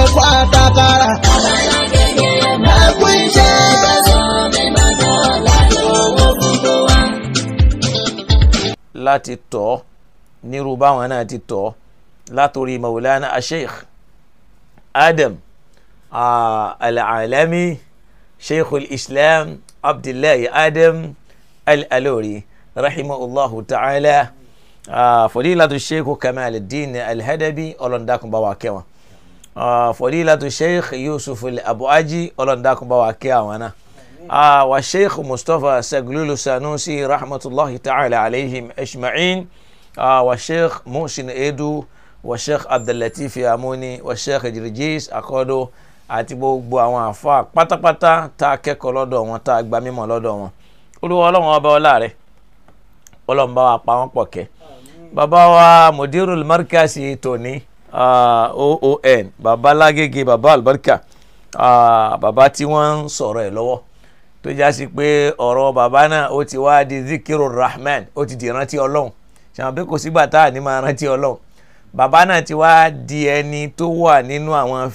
ẹ̀fọ́ àtàkàrà. ẹ̀kú iṣẹ́. láti tọ́ nírú báwọn náà ti tọ́ látòrí maulana asheikh adam ah, al-alami sheikh al-islam abdullahi adam al-alori rahimahullahu ta'ala ah, fadilatu sheikh kamaluddin al-hadabi ọlọ́ndàkùn bá wa kẹwọn ah, fadilatu sheikh yusuf al-abuaji ọlọ́ndàkùn bá wa kẹ àwọn náà آه والشيخ مصطفى سجلول سانوسي رحمة الله تعالى عليهم أجمعين آه والشيخ محسن إيدو والشيخ عبد اللطيف ياموني والشيخ جرجيس أكودو àti gbogbo àwọn àfa pátápátá tá a kẹ́kọ̀ọ́ lọ́dọ̀ wọn tá a gba mímọ̀ lọ́dọ̀ wọn olúwa ọlọ́run ọba ọlá rẹ̀ ọlọ́run bá wa pa wọ́n pọ̀ kẹ́ bàbá wa mudirul markasi tòní ah, oon bàbá lágége bàbá albarka ah, bàbá tí wọ́n ń sọ̀rọ̀ ẹ̀ lọ́wọ́ tó já sí pé ọ̀rọ̀ bàbá náà ó ti wá di zikiru rahman ó ti di rántí ọlọ́run ṣàwọn pé kò sígbà tá à ní máa rántí ọlọ́run bàbá náà ti wá di ẹni tó wà nínú àwọn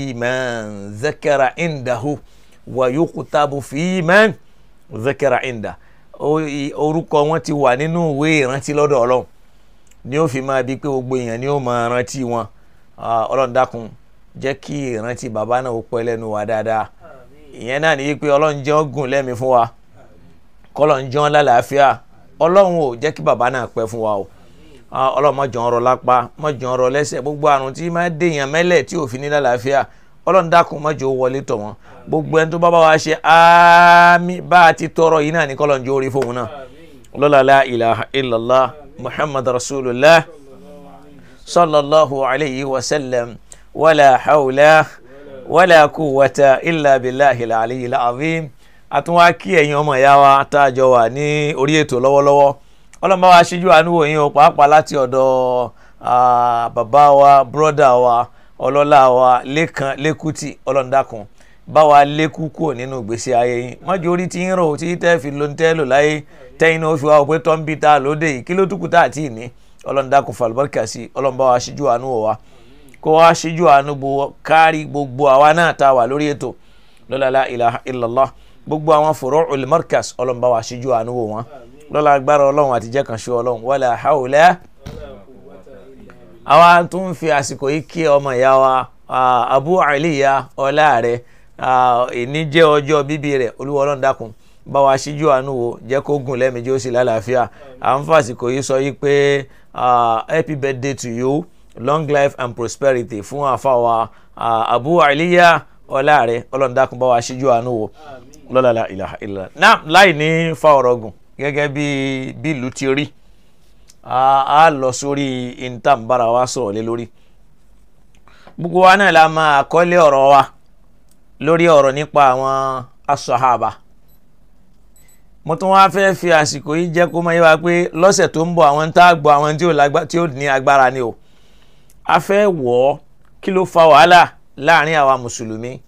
fíìmù zakara indahu wa yukutabu fíìmù zakara inda Ó- orúkọ wọn ti wà nínú ìwé ìrántí lọ́dọ̀ ọlọ́run ni ó fi máa bí pé gbogbo èèyàn ni ó máa rántí wọn Ah, ọlọ́run dákun jẹ́ kí ìrántí bàbá náà ó pẹ́ lẹ́nu wa dáadáa ìyẹn náà ní pé ọlọ́run jẹ́ ọgùn lẹ́mìí fún wa kọ́lọ́run jẹ́ wọn lálàáfíà ọlọ́run ò jẹ́ kí bàbá náà pẹ́ fún wa o Ah, ọlọ́run má jẹ́ wọn rọ lápá má jẹ́ wọn rọ lẹ́sẹ̀ gbogbo àrùn tí máa dèèyàn mẹ́lẹ̀ tí ò fi ní lálàáfíà ọlọ́run dákun má jẹ́ ó wọlé tọ̀ wọ́n gbogbo ẹni tó bá bá wa ṣe àmì bá a ti tọrọ yìí náà ní kọ́lọ́run jẹ́ orí fóun náà lọ́la la ilaha illallah muhammad rasulullah sallallahu alayhi wa sallam wala hawla wala quwwata illa billahi al-aliyi al-azim àtúnwá kí ẹ̀yin ọmọ ìyá wa tá a jọ wà ní orí ètò lọ́wọ́lọ́wọ́ ọlọ́mọ wa ṣíjú àánú wò yín o pàápàá láti ọ̀dọ̀ ah, bàbá wa bírọ́dà wa ọlọ́lá wa lẹ́kan lẹ́kùtì ọlọ́ndàkùn bá wa lékú kúrò nínú ìgbésí ayé yín mọ́jú orí tí ń rò tí tẹ́ fi ló ń tẹ́ lò láyé tẹ́yìn náà ó fi wá pé tọ́ ń bí ta lóde yìí kí ló túkù tá àti ìní ọlọ́ndàkùn falùbọ́ríkà sí ọlọ́mọba wa ṣíjú àánú wò wá kó wá ṣíjú àánú bo kárí gbogbo àwa náà tá a wà lórí ètò lọ́la la ilaha illallah gbogbo àwọn furu'ul markas ọlọ́mọba wa ṣíjú àánú wò wọ́n lọ́la agbára ọlọ́run àti jẹ́ kan ṣe ọlọ́run wala hawla àwa tún ń fi àsìkò yìí kí ọmọ ìyá wa ah, abu aliya ọláàrẹ ìní jẹ́ ọjọ́ bíbí rẹ̀ olúwa ọlọ́run dákun bá wa ṣíjú àánú wo jẹ́ kó gùn lẹ́mìí ó sì lálàáfíà à ń fàsìkò yìí sọ yìí pé ah, happy birthday to you long life and prosperity fún àfàwà ah, abu aliya ọláàrẹ ọlọ́run dákun bá wa ṣíjú àánú wo lọ́la la ilaha illa náà láì ní fa ọ̀rọ̀ gùn gẹ́gẹ́ bí bí ìlú ti rí a a lọ sórí intambara wa sọ̀rọ̀ lé lórí gbogbo wa náà la máa kọ́lé ọ̀rọ̀ wa lórí ọ̀rọ̀ nípa àwọn asọ̀hábà mo tún wá fẹ́ fi àsìkò yìí jẹ́ kó máa yé wa pé lọ́sẹ̀ tó ń bọ̀ àwọn tá a gbọ́ àwọn tí ò lágbá- tí ò ní agbára ni o a fẹ́ wọ̀ ọ́ kí ló fa wàhálà láàrin àwa mùsùlùmí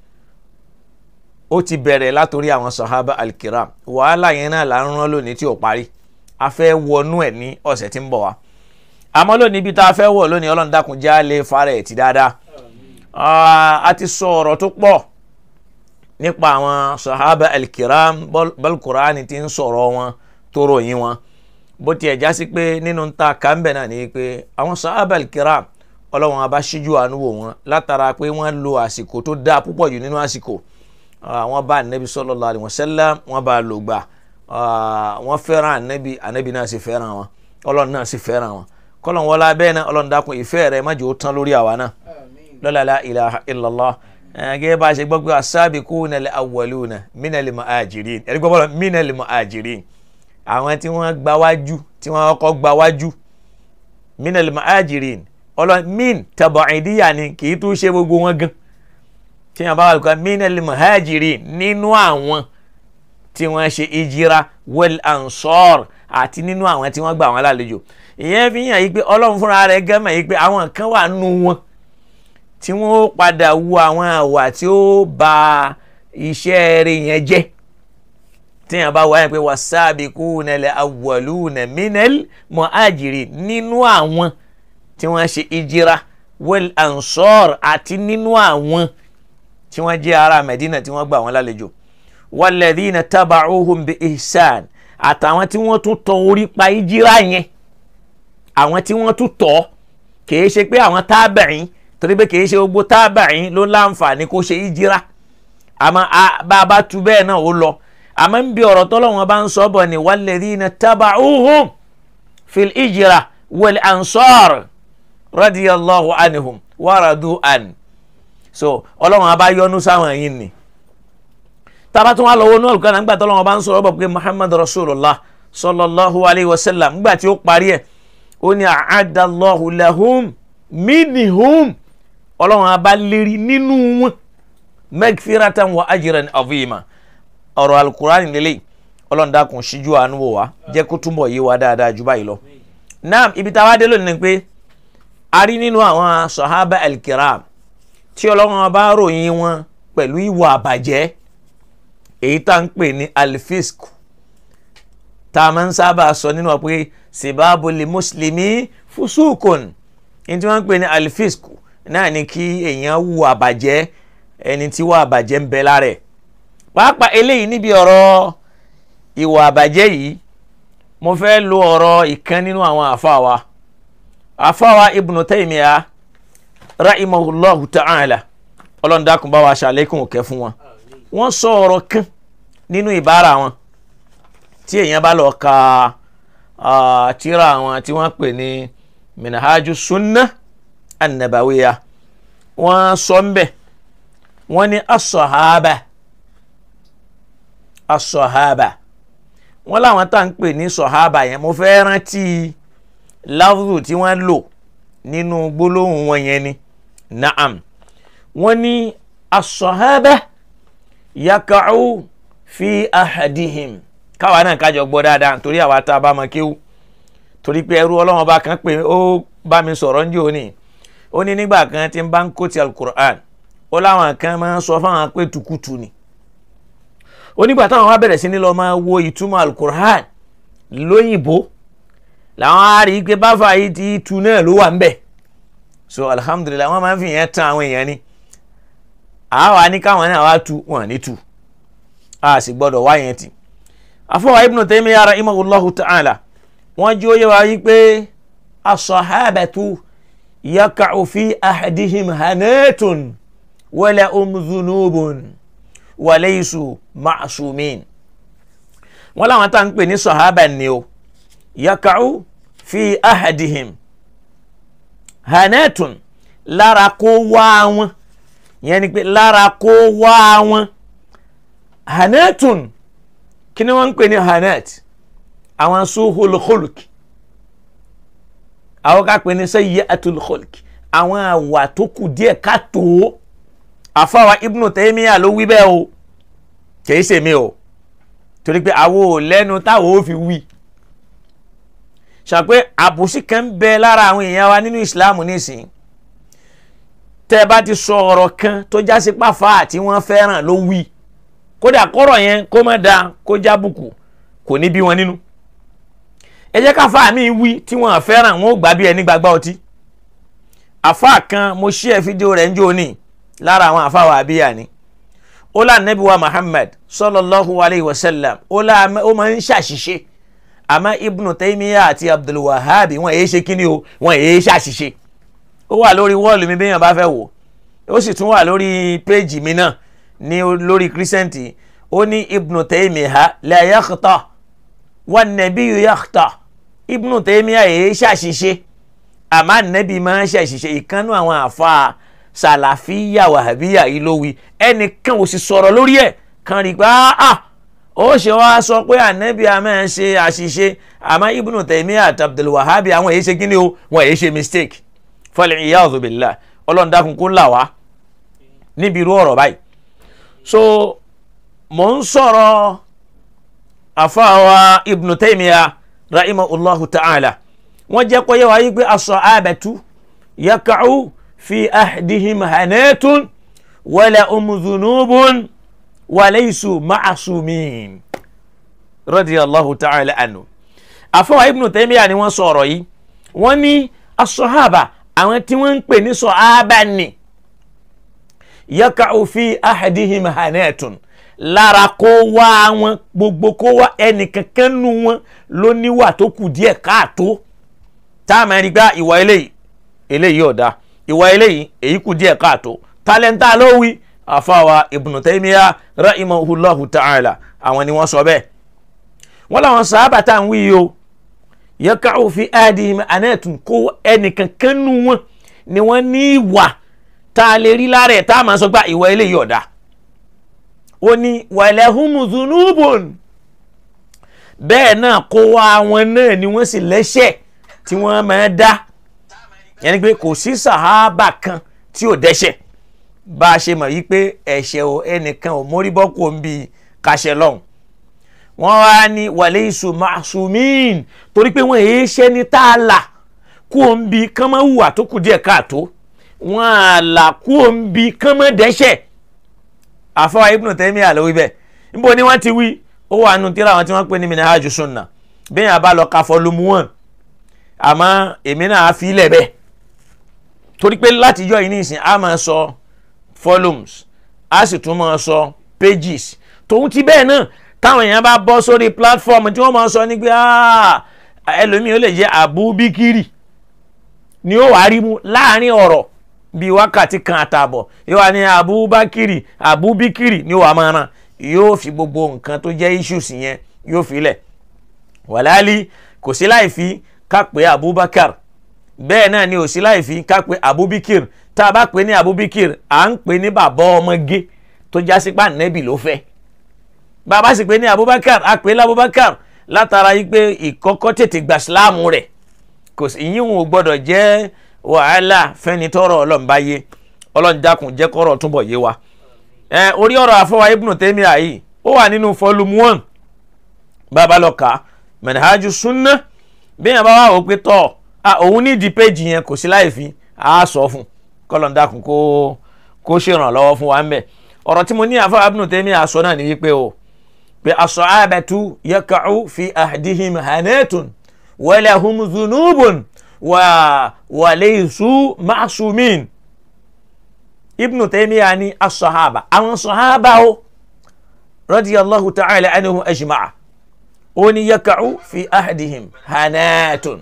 ó ti bẹ̀rẹ̀ látòrí àwọn sọ̀hábà alkiram wàhálà yẹn náà là ń rán lónìí tí ò parí a fẹ́ wọnú ẹ̀ ní ọ̀sẹ̀ tí ń bọ̀ wá àmọ́ lónìí ibi tá a fẹ́ wọ̀ lónìí ọlọ́run dákun já lè fara ẹ̀ ti dáadáa Ah, a ti sọ ọ̀rọ̀ tó pọ̀ nípa àwọn sahaba alkiram balkurani ti ń sọ̀rọ̀ wọn tó ròyìn wọn bó tiẹ̀ já sí pé nínú ta kàńbẹ̀ náà ni pé àwọn sahaba alkiram ọlọ́run abá ṣíjú àánú wò wọn látara pé wọ́n lo àsìkò tó dáa púpọ̀ jù nínú àsìkò Ah, wọ́n bá anabi sallallahu alaihi wasallam wọ́n bá lò gbà Ah, wọ́n fẹ́ràn anabi anabi náà sì fẹ́ràn wọn ọlọ́run náà sì fẹ́ràn wọn kọ́lọ́n wọlé abẹ́ náà ọlọ́run dákun ìfẹ́ rẹ̀ má jẹ́ ó tán lórí àwa náà lọ́la la ilaha illallah gẹ́gẹ́ bá a ṣe gbọ́ pé as-sabiquna al-awwaluna minal muhajirin ẹ̀rí gbọ́ bọ́lá minal muhajirin àwọn tí wọ́n gba wájú tí wọ́n kọ́kọ́ gba wájú minal muhajirin ọlọ́run min taba'idiyya ni kì í tún ṣe gbogbo wọn gan tí wọ́n bá wà lùkọ́ minal muhajirin nínú àwọn tí wọ́n ṣe ìjìra wal ansor àti nínú àwọn tí wọ́n gbà wọ́n lálejò ìyẹn fi hàn yí pé ọlọ́run fúnra rẹ̀ gẹ́mọ̀ yí pé àwọn kan wà nù wọn tí wọ́n ó padà wu àwọn àwà tí ó ba iṣẹ́ rẹ̀ yẹn jẹ́ tí yẹn bá wáyé pé wasabiquna al-awwaluna minal muhajirin nínú àwọn tí wọ́n ṣe ìjìra wal ansar àti nínú àwọn tí wọ́n jẹ́ ará Medina tí wọ́n gbà wọ́n lálejò walladhina taba'uhum bi ihsan àtàwọn tí wọ́n tún tọ orí pa ìjírá yẹn àwọn tí wọ́n tún tọ̀ kìí ṣe pé àwọn tábàáyìn torí pé kìí ṣe gbogbo tábàáyìn ló láǹfààní kó ṣe ìjírá àmọ́ bá a bá tu bẹ́ẹ̀ náà ó lọ àmọ́ ń bí ọ̀rọ̀ tọ́lọ́wọ́n bá ń sọ bọ̀ ni walladhina taba'uhum fil ijra wal ansar radiyallahu anhum waradu an so ọlọ́run a bá yọ́nú sáwọn yìí ni tábà tún wà lọ́wọ́ náà lùkọ́ náà nígbà tọ́lọ́wọ́n bá ń sọ̀rọ̀ bọ̀ pé muhammad rasulullah sallallahu alayhi wa sallam nígbà tí ó parí ẹ̀ ó ní a'adallahu lahum minhum ọlọ́run a bá lérí nínú wọn magfiratan wa ajran azima ọ̀rọ̀ alukurani lélẹ̀ ọlọ́run dákun ṣíjú àánú wò wá jẹ́ kó túnbọ̀ yé wa dáadáa jù báyìí lọ. naam ibi táwa dé lónìí ni pé a rí nínú àwọn sahaba alkiram tí ọlọ́run bá ròyìn wọn pẹ̀lú ìwà àbàjẹ́ èyí tá ń pè ní alfisk tá a máa ń sábà sọ nínú wa pé sibabu li muslimi fusukun ní tí wọ́n ń pè ní alfisk náà ni kí èèyàn wu àbàjẹ́ ẹni tí wọ́n àbàjẹ́ ń bẹ lára ẹ̀ pàápàá eléyìí níbi ọ̀rọ̀ ìwà àbàjẹ́ yìí mo fẹ́ lo ọ̀rọ̀ ìkan nínú àwọn àfáwa àfáwa Ibn Taymiyyah rahimahullahu ta'ala ọlọ́ndàkùn bá wa ṣàlékún òkè fún wọn wọ́n sọ ọ̀rọ̀ kan nínú ìbára wọn tí èèyàn bá lọ ka tírà wọn tí wọ́n pè ní minhaju sunnah an-nabawiyya wọ́n sọ ń bẹ̀ wọ́n ní as-sahaba as-sahaba wọ́n láwọn tá à ń pè ní sọ̀hábà yẹn mo fẹ́ rántí láwùjọ tí wọ́n lò nínú gbólóhùn wọn yẹn ni naam wọ́n ní as-sahaba yaka'u fi ahadihim káwa náà kájọ gbọ́ dáadáa torí àwa tá a bá mọ kéwú torí pé ẹrú ọlọ́wọ́n bá kan pé ó bá mi sọ̀rọ̀ ń jẹ́ òní ó ní nígbà kan tí ń bá ń kó ti alukur'an ó láwọn kan máa ń sọ fáwọn pé tukutu ni onígbà táwọn wá bẹ̀rẹ̀ sí ní lọ máa wo ìtumọ̀ alukur'an lóyìnbó làwọn á rí i pé báfà yìí ti tu náà ló wà ń bẹ̀ so alhamdulilayi wọ́n máa ń fi yẹn tán àwọn èèyàn ni àwa ní káwọn náà wá tu wọn ní tu a sì gbọ́dọ̀ wá yẹn tì afọwọ́ ibn Taymiyyah rahimahullahu ta'ala wọ́n jí ó yẹ wá yí pé as-sahabatu yaka'u fi ahadihim hanatun wala um dhunubun waleisu ma'asumin wọn làwọn tá à ń pè ní sọhábà ni o yaka'u fi ahadihim hanatun lára kó wá wọn yẹn ni pé lára kó wá wọn hanatun kí ni wọ́n ń pè ní hanat àwọn suhul khulk àwọn ká pè ní sayyi'atul khulk àwọn àwà tó kù díẹ̀ ká tó àfáwa ibnu Taymiyyah ló wí bẹ́ẹ̀ o kìí ṣe mi o torí pé àwo ò lẹ́nu táwo ó fi wí ṣàpé àbòsí kan ń bẹ lára àwọn èèyàn wa nínú ìsìláàmù nísìnyí tẹ́ ẹ bá ti sọ ọ̀rọ̀ kan tó já sí pàfà àti wọ́n fẹ́ràn ló wí kódà kọ́rọ̀ yẹn kó má da kó jábùkù kò ní bí wọn nínú ẹ jẹ́ káfà mi wí tí wọ́n fẹ́ràn wọn ò gbà bí ẹni gbàgbá ọtí àfà kan mo ṣí ẹ fídíò rẹ̀ ń jò ní lára àwọn àfáwà àbíyà ni ó lá nẹ́bí wa Muhammad sallallahu alayhi wa sallam ó lá ó máa ń ṣàṣìṣe àmọ́ Ibn Taymiyyah àti Abdul Wahhab wọn èyí ṣe kíni o wọn èyí ṣàṣìṣe ó wà lórí wọ́ọ̀lù mi béèyàn bá fẹ́ wò ó sì tún wà lórí péjì mi náà ní lórí kírísẹ́ǹtì ó ní Ibn Taymiyyah la yakhta wan nabiyyu yakhta Ibn Taymiyyah èyí ṣàṣìṣe àmọ́ nẹ́bí máa ń ṣàṣìṣe ìkànnú àwọn àfa sàlàfíà wàhábíyà yìí ló wí ẹnìkan ò sì sọ̀rọ̀ lórí ẹ̀ kan rí pé ah ó ṣe wá sọ pé ànẹ́bí a máa ń ṣe àṣìṣe àmọ́ Ibn Taymiyyah àti Abdul Wahhab àwọn èyí ṣe kíni o wọn èyí ṣe mistake fal iyadhu billah ọlọ́run dákun kó là wá níbi irú ọ̀rọ̀ báyìí so mò ń sọ̀rọ̀ àfáàwá Ibn Taymiyyah rahimahullahu ta'ala wọ́n jẹ́ kó yẹ wá yí pé as-sahabatu yaka'u في أحدهم هنات ولا أم ذنوب وليسوا معصومين رضي الله تعالى عنه àfọwọ́ Ibn Taymiyyah ni wọ́n sọ̀rọ̀ yìí wọ́n ní as-sahaba àwọn tí wọ́n ń pè ní sọ̀hábà ni yaka'u fi ahadihim hanatun lára kó wá wọn gbogbo kó wá ẹnìkankan nu wọn ló níwà tó kù díẹ̀ káàtó tá a máa rí gbá ìwà eléyìí eléyìí ọ̀dà ìwà eléyìí èyí kù díẹ̀ káàtó tálẹ́ńtà ló wí àfàwà Ibn Taymiyyah rahimahullahu ta'ala àwọn ni wọ́n sọ bẹ́ẹ̀ wọ́n làwọn sàábà tá à ń wí yìí o yaka'u fi ahadihim hanatun kó ẹnìkankan nu wọn ni wọ́n ní ìwà tá a lè rí lára ẹ̀ tá a máa sọ gbá ìwà eléyìí ọ̀dà ó ní wàlẹ́hùn zunubun bẹ́ẹ̀ náà kó wá wọn náà ni wọ́n sì lẹ́ṣẹ̀ tí wọ́n máa dá yẹn ni pé kò sí sàhábà kan tí ò dẹ́ṣẹ̀ bá a ṣe mọ̀ yí pé ẹ̀ṣẹ̀ o ẹnìkan ò mórí bọ́ kó ń bi kaṣẹ lọ́hùn wọ́n wá ní wàlẹ́ iṣu masumin torí pé wọ́n èé ṣẹ́ ní tá a là kó ń bi kán máa hùwà tó kù díẹ̀ káàtó wọ́n á là kó ń bi kán máa dẹ́ṣẹ̀ àfọwọ́ Ibn Taymiyyah ló wí bẹ́ẹ̀ níbo ni wọ́n ti wí ó wà nù tíra àwọn tí wọ́n pè ní Minhaju Sunnah bẹ́ẹ̀ yẹn a bá lọ ka fọlùmù wọn àmọ́ èmi náà á fi ilẹ̀ bẹ́ẹ̀ torí pé látijọ́ yìí nísìn á máa sọ volumes á sì tún máa sọ pages tòun ti bẹ́ẹ̀ náà táwọn èèyàn bá bọ́ sórí platform tí wọ́n máa sọ ní pé ẹlòmíì ó lè jẹ́ Abu Bikiri ni ó wàá rí mu láàrin ọ̀rọ̀ bíi wákàtí kan àtààbọ̀ yóò wá ní abubakiri abubikiri ní wàá máa ràn yóò fi gbogbo nǹkan tó jẹ́ issues yẹn yóò fi lẹ̀ wàláàlì kò sí láì fi ká pé abubakar bẹ́ẹ̀ náà ni ò sí láì fi ká pé abubikir tá a bá pè ní abubikir à ń pè ní bàbá ọmọge tó jásí pa nẹ́bì ló fẹ́ bàbá sì pè ní abubakar a pè ní abubakar látara yìí pé ìkọ́kọ́ tètè gbà síláàmù rẹ̀ kò sí ìyíhun ò gbọ́dọ̀ jẹ́ wàhálà fẹ́ni tọrọ ọlọ́run bá yé ọlọ́run dákun jẹ́ kọ́rọ̀ túnbọ̀ yé wa. ẹ orí ọ̀rọ̀ àfọwà Ibn Taymiyyah yìí ó wà nínú volume one bàbá lọ kà á Manhaju Sunnah bí yẹn bá wà ó pé tọ̀ òun ní ìdí péjì yẹn kò sí láì fi á sọ fún kọ́lọ́n dákun kó kó ṣèrànlọ́wọ́ fún wa ń bẹ̀. ọ̀rọ̀ tí mo ní àfọwà Ibn Taymiyyah sọ náà ní wípé o pé as-sahabatu yaka'u fi ahdihim hanatun wa lahum dhunubun wa walaysu ma'sumin ibnu taymiya ni as-sahaba àwọn sahaba o radiyallahu ta'ala anhum ajma'a ó ní yaka'u fi ahdihim hanatun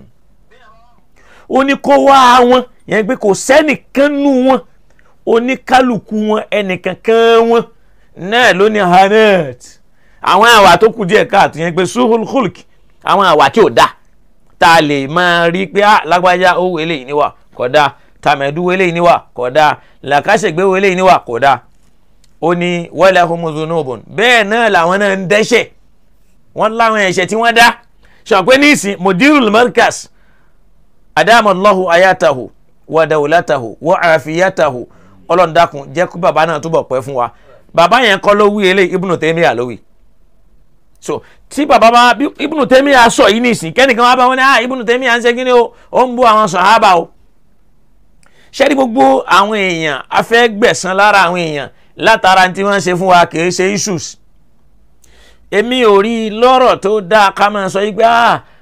ó ní kó wá wọn yẹn pé kò sẹ́nìkan nù wọn oníkálukú wọn ẹnìkankan wọn náà ló ní hanat àwọn àwà tó kù díẹ̀ káàtó yẹn pé suhul khulk àwọn àwà tí ò dáa tá a lè máa rí pé á lágbájá owó eléyìí níwà kódà tàmẹ̀dú eléyìí níwà kódà làkàṣègbè eléyìí níwà kódà ó ní walahum dhunubun bẹ́ẹ̀ náà làwọn náà ń dẹ́ṣẹ̀ wọ́n láwọn ẹ̀ṣẹ̀ tí wọ́n dá ṣàpẹ́ níìsín mudirul markas adamallahu ayatahu wa dawlatahu wa afiyatahu ọlọ́ndàkùn jẹ́ kó bàbá náà túbọ̀ pẹ́ fún wa bàbá yẹn kọ́ ló wí eléyìí Ibnu Taymiyyah ló wí so tí bàbá bá Ibnu Taymiyyah sọ yìí nìsín kẹ́nìkan wá bá wọn ní ah Ibnu Taymiyyah ń ṣe kí ni o ó ń bú àwọn sàhábà o ṣẹ́ni gbogbo àwọn èèyàn afẹ́ gbẹ̀san lára àwọn èèyàn látara tí wọ́n ṣe fún wa kì í ṣe issues èmi ò rí lọ́rọ̀ tó dáa ká máa sọ yìí pé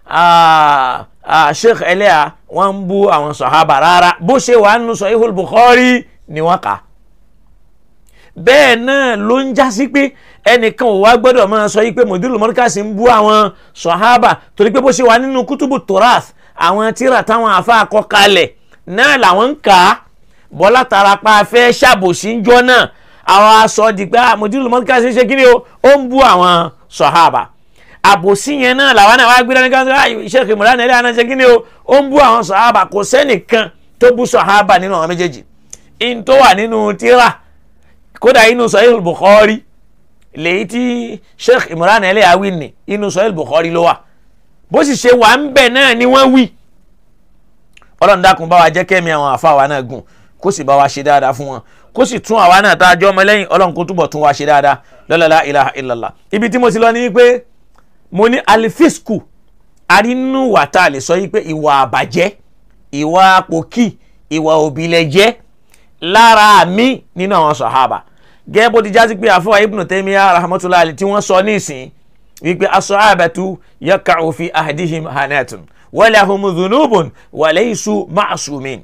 ah Sheikh Eleha wọ́n ń bú àwọn sàhábà rárá bó ṣe wà nínú Sahihul Bukhari ni wọ́n kà á bẹ́ẹ̀ náà ló ń já sí pé ẹnìkan ò wá gbọ́dọ̀ máa sọ yí pé mọ̀dúlù mọ́ríkàsì ń bú àwọn sọ̀hábà torí pé bó ṣe wà nínú kútùbù torath àwọn tíra táwọn afa kọ kalẹ̀ náà làwọn ń kà á bọ́lá tarapa fẹ́ ṣàbòsí ńjọ́ náà àwọn aṣọ di pé mọ̀dúlù mọ́ríkàsì ń ṣe kí ni o ó ń bú àwọn sọ̀hábà àbòsí yẹn náà làwọn náà wá gbé dání kan iṣẹ́ kìmọ̀lá nílẹ̀ àná ṣe kí ni o ó ń bú àwọn sọ̀hábà kò sẹ́nìkan tó bú sọ̀hábà nínú àwọn méjèèjì in tó wà nínú tíra kódà inú Sahih Bukhari lèyí tí Sheikh Imran Eleha wí ní inú Sahih Bukhari ló wà bó sì ṣe wà ń bẹ̀ náà ni wọ́n wí ọlọ́run dákun bá wa jẹ́ kẹ́mi àwọn àfa wa náà gùn kó sì bá wa ṣe dáadáa fún wọn kó sì tún àwa náà tá a jọ ọmọ lẹ́yìn ọlọ́run kó túbọ̀ tún wa ṣe dáadáa la ilaha illallah ibi tí mo ti lọ ní pé mo ní alifisku arínú wà tá a lè sọ yìí pé ìwà àbàjẹ́ ìwà pòkì ìwà òbílẹ̀jẹ́ lára mi nínú àwọn sàhábà gẹ́gẹ́ bó ti jásí pé àfọwà Ibn Taymiyyah rahmatullahi alayhi tí wọ́n sọ nísìn wípé as-sahabatu yaka'u fi ahdihim hanatun wa lahum dhunubun wa laysu ma'sumin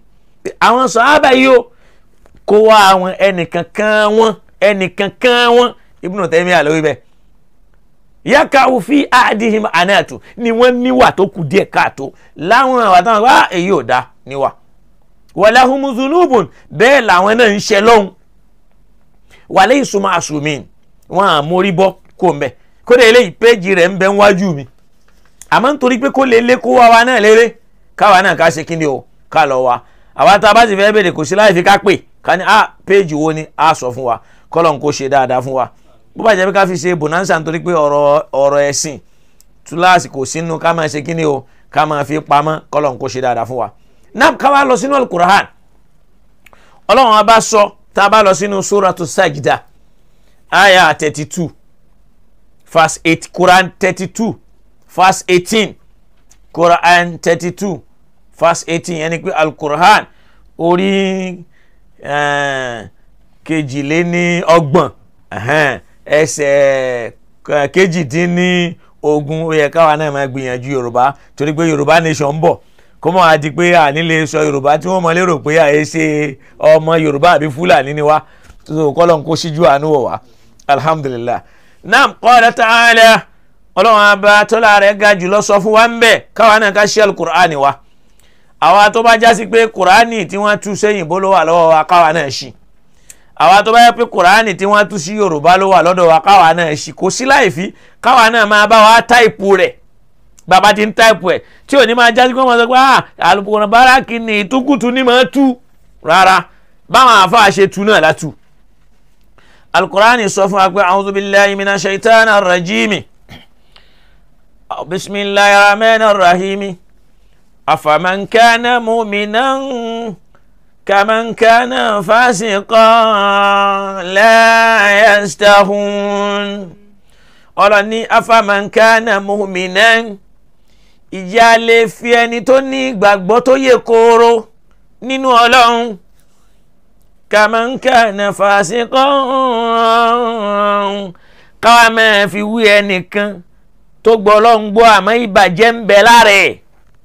àwọn sàhábà yìí o kó wá àwọn ẹnìkankan wọn ẹnìkankan wọn Ibn Taymiyyah lórí bẹ́ẹ̀ yàkàwù fi àdìhìm ànáàtù ni wọ́n níwà tó kù díẹ̀ káàtó láwọn àwọn àtàwọn wá èyí ò dá níwà wàláhùn zunubun bẹ́ẹ̀ làwọn náà ń ṣe lọ́hùn wàlẹ́ ìsúnmọ́ àsùnmí wọn à mórí bọ́ kó mbẹ́ kó lè léyìí péjì rẹ̀ ń bẹ wájú mi àmọ́ nítorí pé kó lè lé kó wá wa náà léré káwa náà ká ṣe kí ni o ká lọ wa àwa tá a bá sì fẹ́ bèrè kò sí láì fi ká pè ká ní a péjì wo ni a sọ fún wa kọ́lọ̀ ń kó ṣe dáadáa fún wa bó bá jẹ́ pé ká fi ṣe bonanza nítorí pé ọ̀rọ̀ ọ̀rọ̀ ẹ̀sìn túláàsì kò sínú ká máa ṣe kí ni o ká máa fi pamọ́ kọ́lọ̀ ń kó ṣe dáadáa fún wa náà ká wá lọ sínú alukur'an ọlọ́run a bá sọ tá a bá lọ sínú suratu sajda aya thirty two verse eight quran thirty two verse eighteen quran thirty two verse eighteen yẹn ni pé alukur'an orí kejìléní ọgbọ̀n ẹsẹ̀ kejìdínní ogún ó yẹ káwa náà máa gbìyànjú yorùbá torí pé yorùbá nation ń bọ̀ kó mọ̀ àti pé àní lè sọ yorùbá tí wọ́n mọ̀ lérò pé àyè ṣe ọmọ yorùbá àbí fúlàní ni wá tó kọ́lọ̀ ń kó síjú àánú wọ̀ wá alhamdulillah naam qala ta'ala ọlọ́run abá tọ́lá rẹ̀ ga jùlọ sọ fún wa ń bẹ̀ káwa náà ká ṣe alukur'ani wa àwa tó bá jásí pé kur'ani tí wọ́n tú sẹ́yìn bó ló wà lọ́wọ́ wa káwa náà ṣì àwa tó bá yẹ pé kur'ani tí wọ́n tú sí yorùbá ló wà lọ́dọ̀ wa káwa náà ṣì kò sí láì fi káwa náà máa bá wa táìpù rẹ̀ bàbá ti ń táìpù ẹ̀ tí ò ní máa jásí pé wọ́n sọ pé ah alùpùpù báràkì ni ìtúkùtù ni máa tú rárá báwọn àfáà ṣe tú náà látú alukur'ani sọ fún wa pé a'udhu billahi minash shaitani rajimi bismillahir rahmanir rahimi afaman kana mu'minan kaman kana fasiqan la yastahun ọlọ́ni afaman kana mu'minan ìjà lè fi ẹni tó ní ìgbàgbọ́ tó yẹ kóró nínú ọlọ́run kaman kana fasiqan káwa máa fi wí ẹnìkan tó gbọ́ ọlọ́run gbọ́ àmọ́ ìbàjẹ́ ń bẹ lára ẹ̀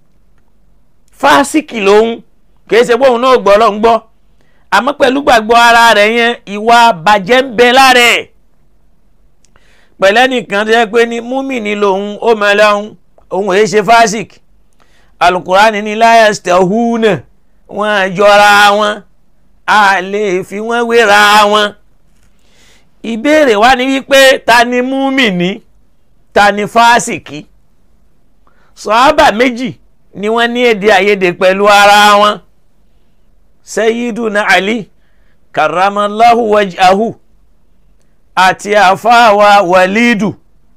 fásìkì lòun kìí ṣe bóun náà gbọ́ ọlọ́run gbọ́ àmọ́ pẹ̀lú gbàgbọ́ ara rẹ̀ yẹn ìwà bàjẹ́ ń bẹ lára ẹ̀ pẹ̀lẹ́ nìkan tó yẹ pé ní múmìnì lòun ó mọ ẹlẹ́hún òun èyí ṣe fásìkì alukurani ní láyàstẹ̀húnà wọn jọra wọn a lè fi wọn wéra wọn ìbéèrè wa ni wípé ta ni múmìnì ta ni fásìkì sọ́ábà méjì ni wọ́n ní èdè àìyedè pẹ̀lú ara wọn Sayyiduna Ali karamallahu wajhahu àti àfáàwà Walidu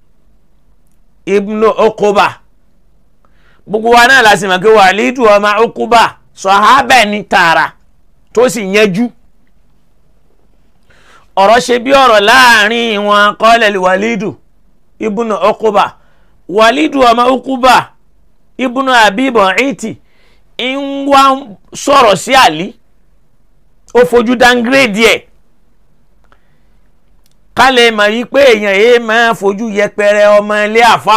ibnu Uquba gbogbo wa náà la sì mọ̀ pé Walidu ọmọ Uquba sọ̀hábà ní tààrà tó sì yẹjú ọ̀rọ̀ ṣe bí ọ̀rọ̀ láàrin wọn qala Walidu ibnu Uquba Walidu ọmọ Uquba ibùnú àbíbọn ẹ̀tì ń wá sọ̀rọ̀ sí àlí ó fojú dáńgírèdì ẹ̀ ká lè mọ̀ yí pé èèyàn yìí máa fojú yẹpẹrẹ ọmọ ilé àfà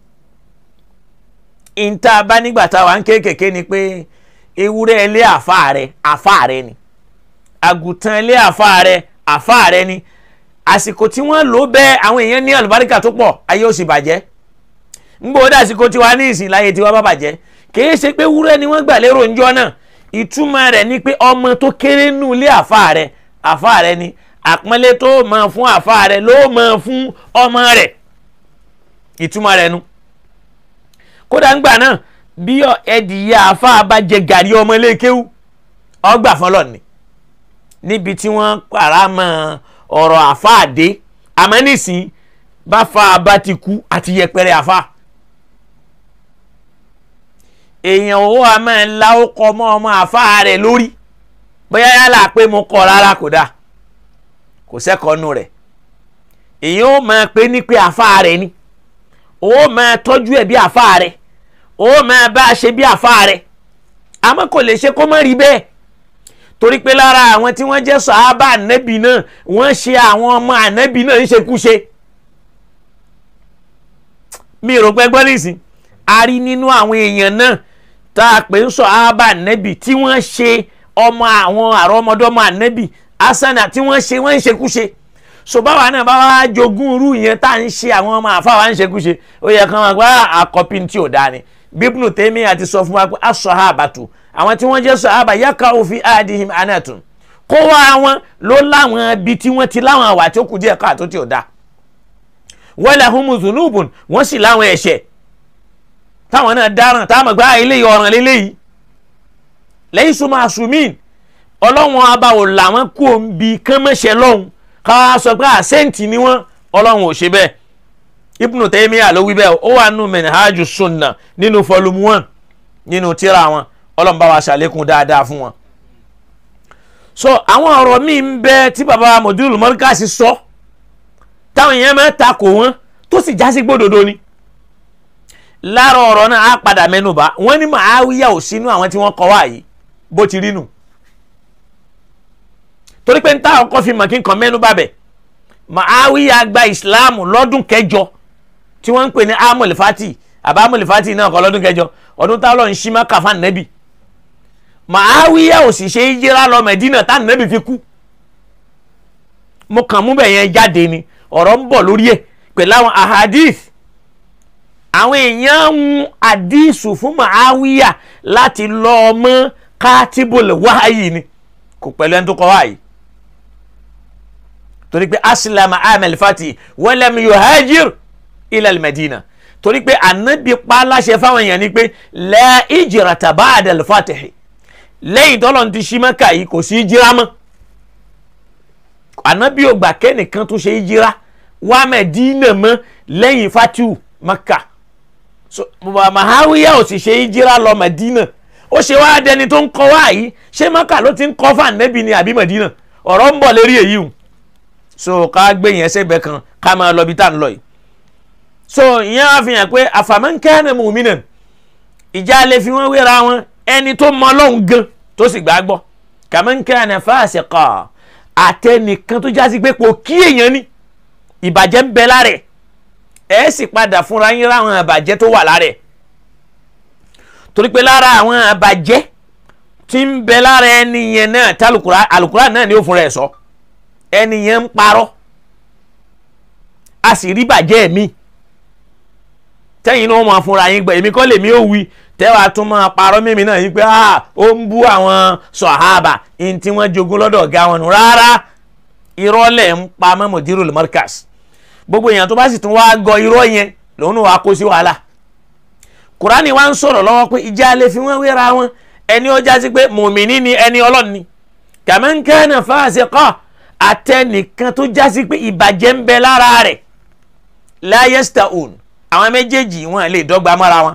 ìta bá nígbà táwa ń kéékèèké ni pé ewúrẹ́ ilé àfà rẹ àfà rẹ ni àgùntàn ilé àfà rẹ àfà rẹ ni àsìkò tí wọ́n lò bẹ́ẹ̀ àwọn èèyàn ní àlùbáríkà tó pọ̀ ayé ó sì bàjẹ́ ngbọ́ dàsíkò tiwa ní ìsìn láyé tiwa bá bàjẹ́ kìí ṣe pé wúrẹ́ ni wọ́n gbà lérò ńjọ́ náà ìtumọ̀ rẹ̀ ni pé ọmọ tó kéré nù ilé àfa rẹ̀ àfa rẹ̀ ni àpọ́nlé tó máa fún àfa rẹ̀ ló máa fún ọmọ rẹ̀ ìtumọ̀ rẹ̀ nu. kódà ńgbà náà bí ẹdìyẹ àfa bá jẹ gàrí ọmọ iléekéwú ọgbà fọlọ́ ni níbi tí wọ́n pàrà mọ́ ọ̀rọ̀ àfa àdé àmọ́ nísìnyí bá fa abá ti kú àti yẹpẹrẹ àfa èèyàn owó a máa la ó kọ mọ ọmọ àfa rẹ lórí bóyá yálà pé mo kọ rárá kò dáa kò sẹ́kọ̀ọ́nù rẹ̀ èèyàn ó máa pé ní pé àfa rẹ ni ó máa tọ́jú ẹ̀ bí àfa rẹ ó máa bá a ṣe bí àfa rẹ àmọ́ kò lè ṣe kó má rí bẹ́ẹ̀ torí pé lára àwọn tí wọ́n jẹ́ sàhábà ànábì náà wọ́n ṣe àwọn ọmọ ànábì náà ń ṣekúṣe mi rò pé gbọ́ nísìn a rí nínú àwọn èèyàn náà tá a pè ń sọ ààbà nẹ́bì tí wọ́n ṣe ọmọ àwọn àrọ́mọdọ́mọ ànábì asana tí wọ́n ṣe wọ́n ń ṣekúṣe so báwa náà bá wá jogún irú yẹn tá à ń ṣe àwọn ọmọ àfáwà ń ṣekúṣe ó yẹ kán wọn gba àkọ́pì tí ò dáa ni bíbélù tèmi àti sọ fún wa pé asọ̀hábàtù àwọn tí wọ́n jẹ́ sọ̀hábà yàkà òfin àdìhìm anatun kó wá wọn ló láwọn ibi tí wọ́n ti láwọn àwà tí ó kù díẹ̀ káàtó tí ò dáa wala humu zunubun wọ́n sì láwọn ẹ̀ṣẹ̀ táwọn náà dáràn táwọn gbá eléyìí ọ̀ràn léléyìí lẹ́yìn súnmọ́ àsùnmíìn ọlọ́run abáwò làwọn kú òǹbi kánmẹ́sẹ̀ lọ́hùn ká sọ pé àṣẹ́ǹtì ni wọ́n ọlọ́run ò ṣe bẹ́ẹ̀ Ibnu Taymiyyah ló wí bẹ́ẹ̀ ó wà nù Minhaju Sunna nínú volume one nínú tírà wọn ọlọ́run bá wa ṣàlékún dáadáa fún wọn. so àwọn ọ̀rọ̀ míì ń bẹ tí baba Mudirul Markaz sọ táwọn èèyàn máa takò wọn tó sì já sí gbódòdó ni lára ọ̀rọ̀ náà á padà mẹ́nubà wọ́n ní Muawiya ò sínú àwọn tí wọ́n kọ́ wá yìí bó ti rí nù torí pé n táwọn kọ́ fi mọ̀ kí n kàn mẹ́nubà bẹ̀ Muawiya gba ìsìláàmù lọ́dún kẹjọ tí wọ́n ń pè ní amul fati àbá amul fati náà kọ́ lọ́dún kẹjọ ọdún táwọn ń ṣí Mákà fún Ànábì Muawiya ò sì ṣe hijira lọ Mẹdínà tá Ànábì fi kú mo kàn mú bẹ̀ yẹn jáde ni ọ̀rọ̀ ń bọ̀ lórí ẹ̀ pẹ̀lú àwọn ahadith àwọn èèyàn ń àdísù fún Muawiya láti lọ ọmọ kátìbùl wáyì ni kò pẹ̀lú ẹni tó kọ́ wáyì torí pé asilama amel fati walam yuhajir ilal medina torí pé anabi pa láṣẹ fáwọn èèyàn ni pé la hijrata ba'da al-fatihi lẹ́yìn tọ́lọ̀ ti ṣí Mákà yìí kò sí hijira mọ́ anabi ò gbà kẹ́nìkan tó ṣe hijira wá Medina mọ́ lẹ́yìn fatihu Mákà so Muawiya ò sì ṣe hijira lọ Medina ó ṣe wá dẹni tó ń kọ́ wá yìí ṣé Mákà ló ti ń kọ́ fún anabi ni àbí Medina ọ̀rọ̀ ń bọ̀ lérí èyí o so ká gbé yẹn sẹ́gbẹ̀ kan ká máa lọ bí tá à ń lọ yìí so ìyẹn wá fi hàn pé afaman kana mu'minan ìjà lè fi wọ́n wéra wọn ẹni tó mọ Ọlọ́run gan tó sì gbàgbọ́ kaman kana fasiqa àtẹnìkan tó jásí pé kò kí èèyàn ní ìbàjẹ́ ń bẹ lára ẹ̀ ẹ̀ sì padà fúnra yín ráwọn àbàjẹ́ tó wà lára ẹ̀ torí pé lára àwọn àbàjẹ́ tí ń bẹ lára ẹni yẹn náà tí alukura náà ni ó fúnra ẹ̀ sọ. So ẹni yẹn ń parọ́ a sì rí bàjẹ́ mi tẹ́yìn náà máa fúnra yín gbọ́ èmi kọ́ lèmi ò wí tẹ́wàá tún máa parọ́ mímí náà yín pé ó ń bú àwọn sọ̀hábà ní tí wọ́n jogún lọ́dọ̀ ọ̀gá wọn nù rárá irọ́ lẹ̀ ń pa mọ́ Mudirul Markaz gbogbo èèyàn tó bá sì tún wá gọ irọ́ yẹn lòun náà wá kó sí wàhálà Kùránì wá ń sọ̀rọ̀ lọ́wọ́ pé ìjà lè fi wọ́n wéra wọn ẹni ó já sí pé mùmíní ni ẹni ọlọ́ni kaman kana fasiqa àtẹnìkan tó jásí pé ìbàjẹ́ ń bẹ lára rẹ̀ láyẹ́sítà òun àwọn méjèèjì wọn lè dọ́gba mọ́ra wọn.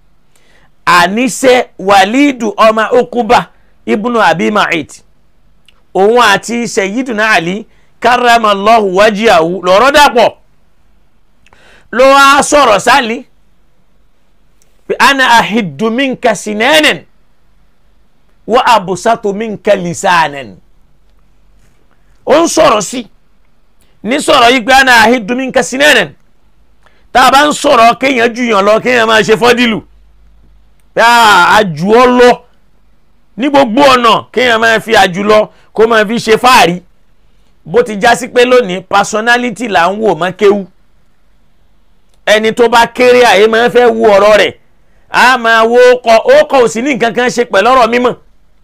àníṣe wàlídù ọmọ okuba ibùnú abi ma'id òun àti sayyiduna ali karamallahu wajiyahu lọ́rọ̀ dàpọ̀ ló wá sọ̀rọ̀ sálí pé ana ahiddu minka sinanan wa abusatu minka lisanan ó ń sọ̀rọ̀ sí ní sọ̀rọ̀ yìí pé àná àhídùmí nǹkan sí nẹ́ẹ̀nẹ̀ tá a bá ń sọ̀rọ̀ kéèyàn ju yàn lọ kéèyàn máa ṣe fọ́dílù pé àjù ọ lọ ní gbogbo ọ̀nà kéèyàn máa fi àjù lọ kó máa fi ṣe fáàrí bó ti já sí pé lónìí personality là ń wò mọ́ kéwú ẹni tó bá kéré àyè máa fẹ́ wo ọ̀rọ̀ rẹ̀ a máa wo ọkọ̀ ọkọ̀ òsì ní nǹkan kan ṣe pẹ̀lú ọ̀rọ̀ mímọ́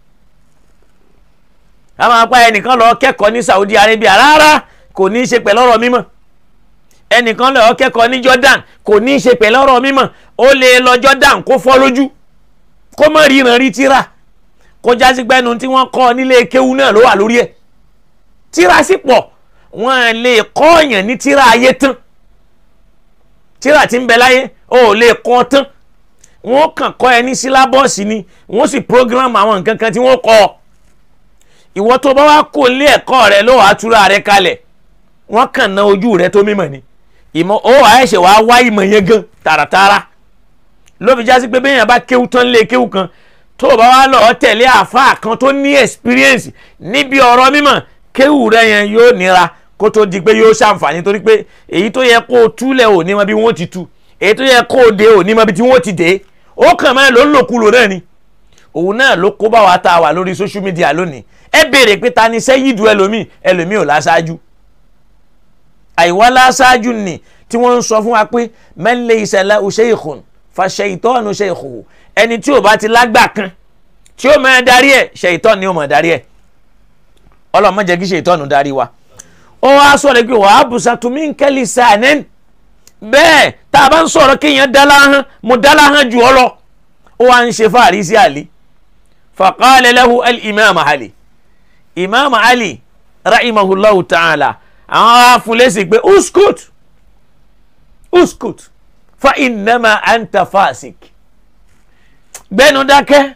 a máa pa ẹnìkan lọ kẹ́kọ̀ọ́ ní Saudi Arabia rárá kò ní í ṣe pẹ̀lú ọ̀rọ̀ mímọ́ ẹnìkan lọ kẹ́kọ̀ọ́ ní Jordan kò ní í ṣe pẹ̀lú ọ̀rọ̀ mímọ́ ó lè lọ Jordan kó fọ́ lójú kó mọ̀ ríran rí tíra kó jásí gbẹ́nu tí wọ́n kọ́ nílé kéwú náà ló wà lórí ẹ̀ tíra sì pọ̀ wọ́n lè kọ́ ọ̀yàn ní tíra ayé tán tíra tí ń bẹ láyé ó lè kọ́ tán wọ́n kàn kọ́ ẹ ní sílábọ̀sì ni wọ́n sì program àwọn nǹkan kan tí wọ́n kọ́ ọ ìwọ tó bá wá kó lé ẹ̀kọ́ rẹ ló wàá túra rẹ kalẹ̀ wọ́n kàn ná ojú rẹ tó mímọ̀ ni ìmọ̀ ó wàá ẹ̀ṣẹ̀ wàá wá ìmọ̀ yẹn gan tààràtààrà ló fi jásí pé bẹ́ẹ̀ yẹn bá kéwú tán lé kéwú kan tó o bá wá lọ tẹ̀lé àáfàá kan tó ní experience níbi ọ̀rọ̀ mímọ̀ kéwú rẹ yẹn yóò nira kó tó di pé yóò ṣàǹfààní torí pé èyí tó yẹ kó o túlẹ̀ ò ní mọ bí wọ́n ti tú èyí tó yẹ kó o dé ò ní mọ bí tí wọ́n ti dé ó kàn máa lò ń lòkulò náà ni òun náà ló kó bá wa tá a wà lórí social media lónìí ẹ béèrè pé ta ni sẹ́yìdù ẹlòmíì ẹlòmíì ò láṣáájú àìwá láṣáájú ni tí wọ́n ń sọ fún wa pé man laysa lahu shaykhun fa shaytanu shaykhuhu ẹni tí ò bá ti lágbà kan tí ó máa darí ẹ̀ ṣèyítọ́ ni ó máa darí ẹ̀ ọlọ́mọ jẹ́ kí ṣèyítọ́nù darí wa ó wá sọ̀rọ̀ pé wàá bùsàtú min kẹ́lí sàánẹ́n bẹ́ẹ̀ tá a bá ń sọ̀rọ̀ kéèyàn dálá hàn mo dálá hàn jù ọ lọ ó wá ń ṣe fáàrí sí àlè faqala lahu al-imam Ali imam Ali rahimahullahu ta'ala àwọn afúnlẹ́sì pé uskut uskut fa innama anta fasik gbẹ́nu dákẹ́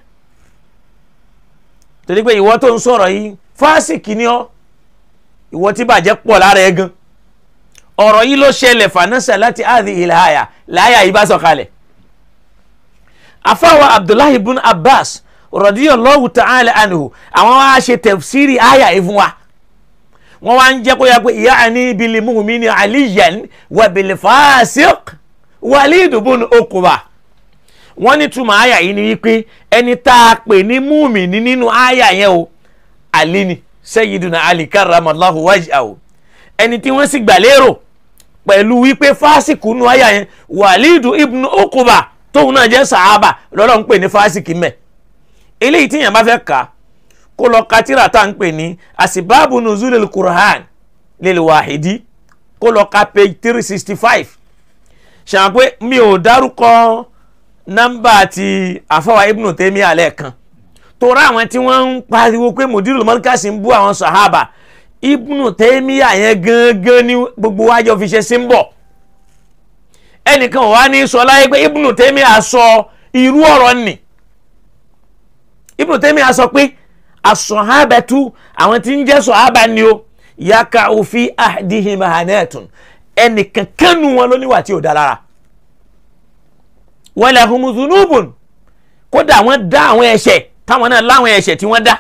torí pé ìwọ tó ń sọ̀rọ̀ yìí fásìkì ni ọ́ ìwọ tí bàjẹ́ pọ̀ lára ẹ gan ọ̀rọ̀ yìí ló ṣẹlẹ̀ fanasa láti áàdì ìlàyà láyà yìí bá sọ̀kalẹ̀ afáwa abdullahi ibn abbas radiyallahu ta'ala anhu àwọn wá ṣe tafsiri àyà yìí fún wa wọ́n wá ń jẹ́ kó yà pé ya'ni bil mu'mini aliyan wa bil fasiq walid ibn uqba wọ́n ní túmọ̀ àyà yìí ni wípé ẹni tá a pè ní múmìnì nínú àyà yẹn o Ali ni Sayyiduna Ali karramallahu wajhahu ẹni tí wọ́n sì gbà lérò pẹ̀lú wípé fásikù nínú àyà yẹn Walidu ibn Uqba tóun náà jẹ́ sàábà lọ́lọ́ ń pè ní fásikì mẹ́ eléyìí tí yẹn bá fẹ́ kà kó lọ ka tírà tá à ń pè ní asibabu nuzulil Qur'an lil wahidi kó lọ ka page three sixty five ṣàwọn pé mi ò dárúkọ nọ́mbà ti àfọwà ibnu tèmi alẹ́ kan tora àwọn tí wọ́n ń pariwo pé mùdírù mọ́ríkàsì ń bú àwọn sàhábà ibnu tèmi yẹn gangan ni gbogbo wájọ fi ṣe sí ń bọ̀ ẹnìkan wà ní sọ láyé pé ibnu tèmi àsọ irú ọ̀rọ̀ nì ibnu tèmi àsọ pé àsọ̀hábẹ́tú àwọn tí ń jẹ́ sọ̀hábà ni o yaka òfin àdìhìn mahanetun ẹnìkan kánú wọn ló níwà tí ò dá lára wọ́n lè hun zunubun kódà wọ́n dá àwọn ẹ̀ṣẹ̀ táwọn náà láwọn ẹ̀ṣẹ̀ tí wọ́n dá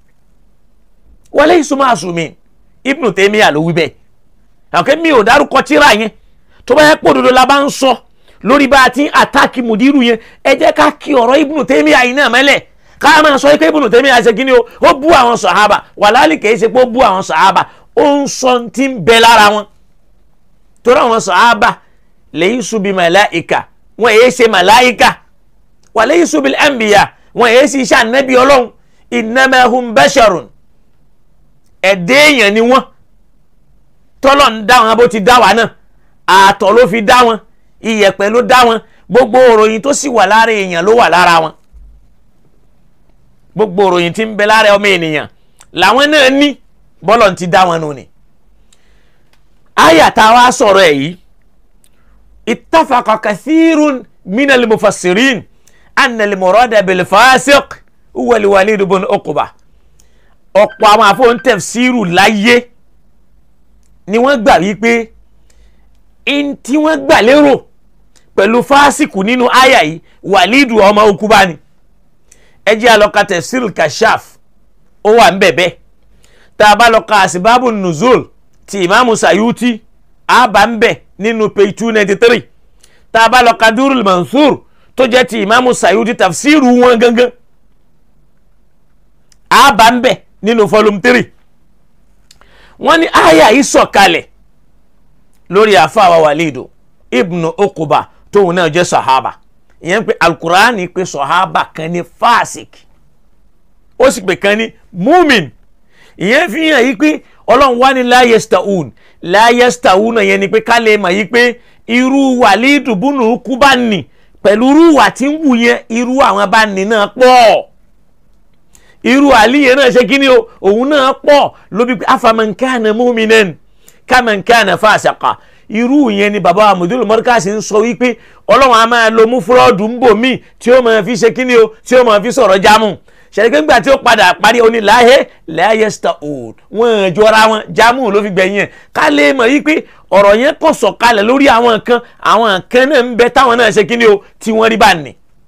wọ́n lè súnmọ́ àsùnmí Ibn Taymiyyah ló wí bẹ́ẹ̀ àkẹ́ mi ò dárúkọ tíra yẹn tó bá yẹ pé òdodo la bá ń sọ lórí bá a ti ń àtàkì mùdírù yẹn ẹ jẹ́ ká kí ọ̀rọ̀ Ibn Taymiyyah yìí náà mẹ́lẹ̀ ká máa sọ pé Ibn Taymiyyah ṣe kí ni o ó bú àwọn sàhábà wàláàlì kìí ṣe pé ó bú àwọn sàhábà ó ń sọ ti ń bẹ lára wọn torí àwọn sàhábà laysu bi malaika wọn èyí ṣe màláìka wàlẹ́ yìí subil anbiya wọn èyí sì ṣe ànábì ọlọ́run innama hum basharun ẹ̀dẹ́ èèyàn ni wọ́n tọ́lọ̀ ń dá wọn bó ti dá wa náà àtọ̀ ló fi dá wọn iyẹ̀pẹ̀ ló dá wọn gbogbo òròyìn tó sì wà lára èèyàn ló wà lára wọn gbogbo òròyìn tí ń bẹ lára ọmọ ènìyàn làwọn náà ní bọ́lọ̀ ti dá wọn nù ni àyà tá a wá sọ̀rọ̀ ẹ̀ yìí اتفق كثير من المفسرين أن المراد بالفاسق هو الوليد بن عقبة ọ̀pọ̀ àwọn àfọ̀n tẹ̀fsíìrù láyé ni wọ́n gbà wípé in tí wọ́n gbà lérò pẹ̀lú fásikù nínú àyà yìí wàlídù ọmọ Uqba ni ẹ jẹ́ àlọ́ka tẹ̀fsíìrù kashaf ó wà ń bẹ̀bẹ̀ tá a bá lọ ka àsìbábù nùzul ti ìmáàmù Sayuti àbá ń bẹ̀ nínú page two ninety three tá a bá lọ ka Durul Mansur tó jẹ́ ti ìmáàmù Sayuti tafsiru wọn gangan àbá ń bẹ̀ nínú volume three wọ́n ní àyà yìí sọ̀kalẹ̀ lórí àfàwà Walidu ibnu Uqba tóun náà jẹ́ sahaba ìyẹn pé alukur'ani pé sahaba kan ní fásik ó sì pè kan ní mumin ìyẹn fi hàn yí pé ọlọ́run wá ní la yastaun la yastaun yẹn ni pé ká lè mọ̀ yí pé irú Walidu búnú Uqba nì pẹ̀lú irú wà tí ń wù yẹn irú àwọn bá ní náà pọ̀ irú àlìyé náà ṣe kí ni o òun náà pọ̀ lóbi pé afaman kana mu'minan kaman kana fasiqa irú yẹn ni bàbá amúdúró mọ́ríkàsì ń sọ wípé ọlọ́run a máa lo mú fúrọ́ọ̀dù ń bò míì tí ó máa fi ṣe kí ni o tí ó máa fi sọ̀rọ̀ jámù ṣẹ̀dẹ̀kẹ́ ńgbà tí ó padà parí oní láhẹ́ láyẹ́sítà òòd wọ́n jọra wọn jámù ló fi gbẹ̀yìn ẹ̀ ká lè mọ̀ yí pé ọ̀rọ̀ yẹn kò sọ̀kalẹ̀ lórí àwọn nǹkan àwọn nǹkan náà ń bẹ táwọn náà ṣe kí ni o tí wọ́n rí bá nì.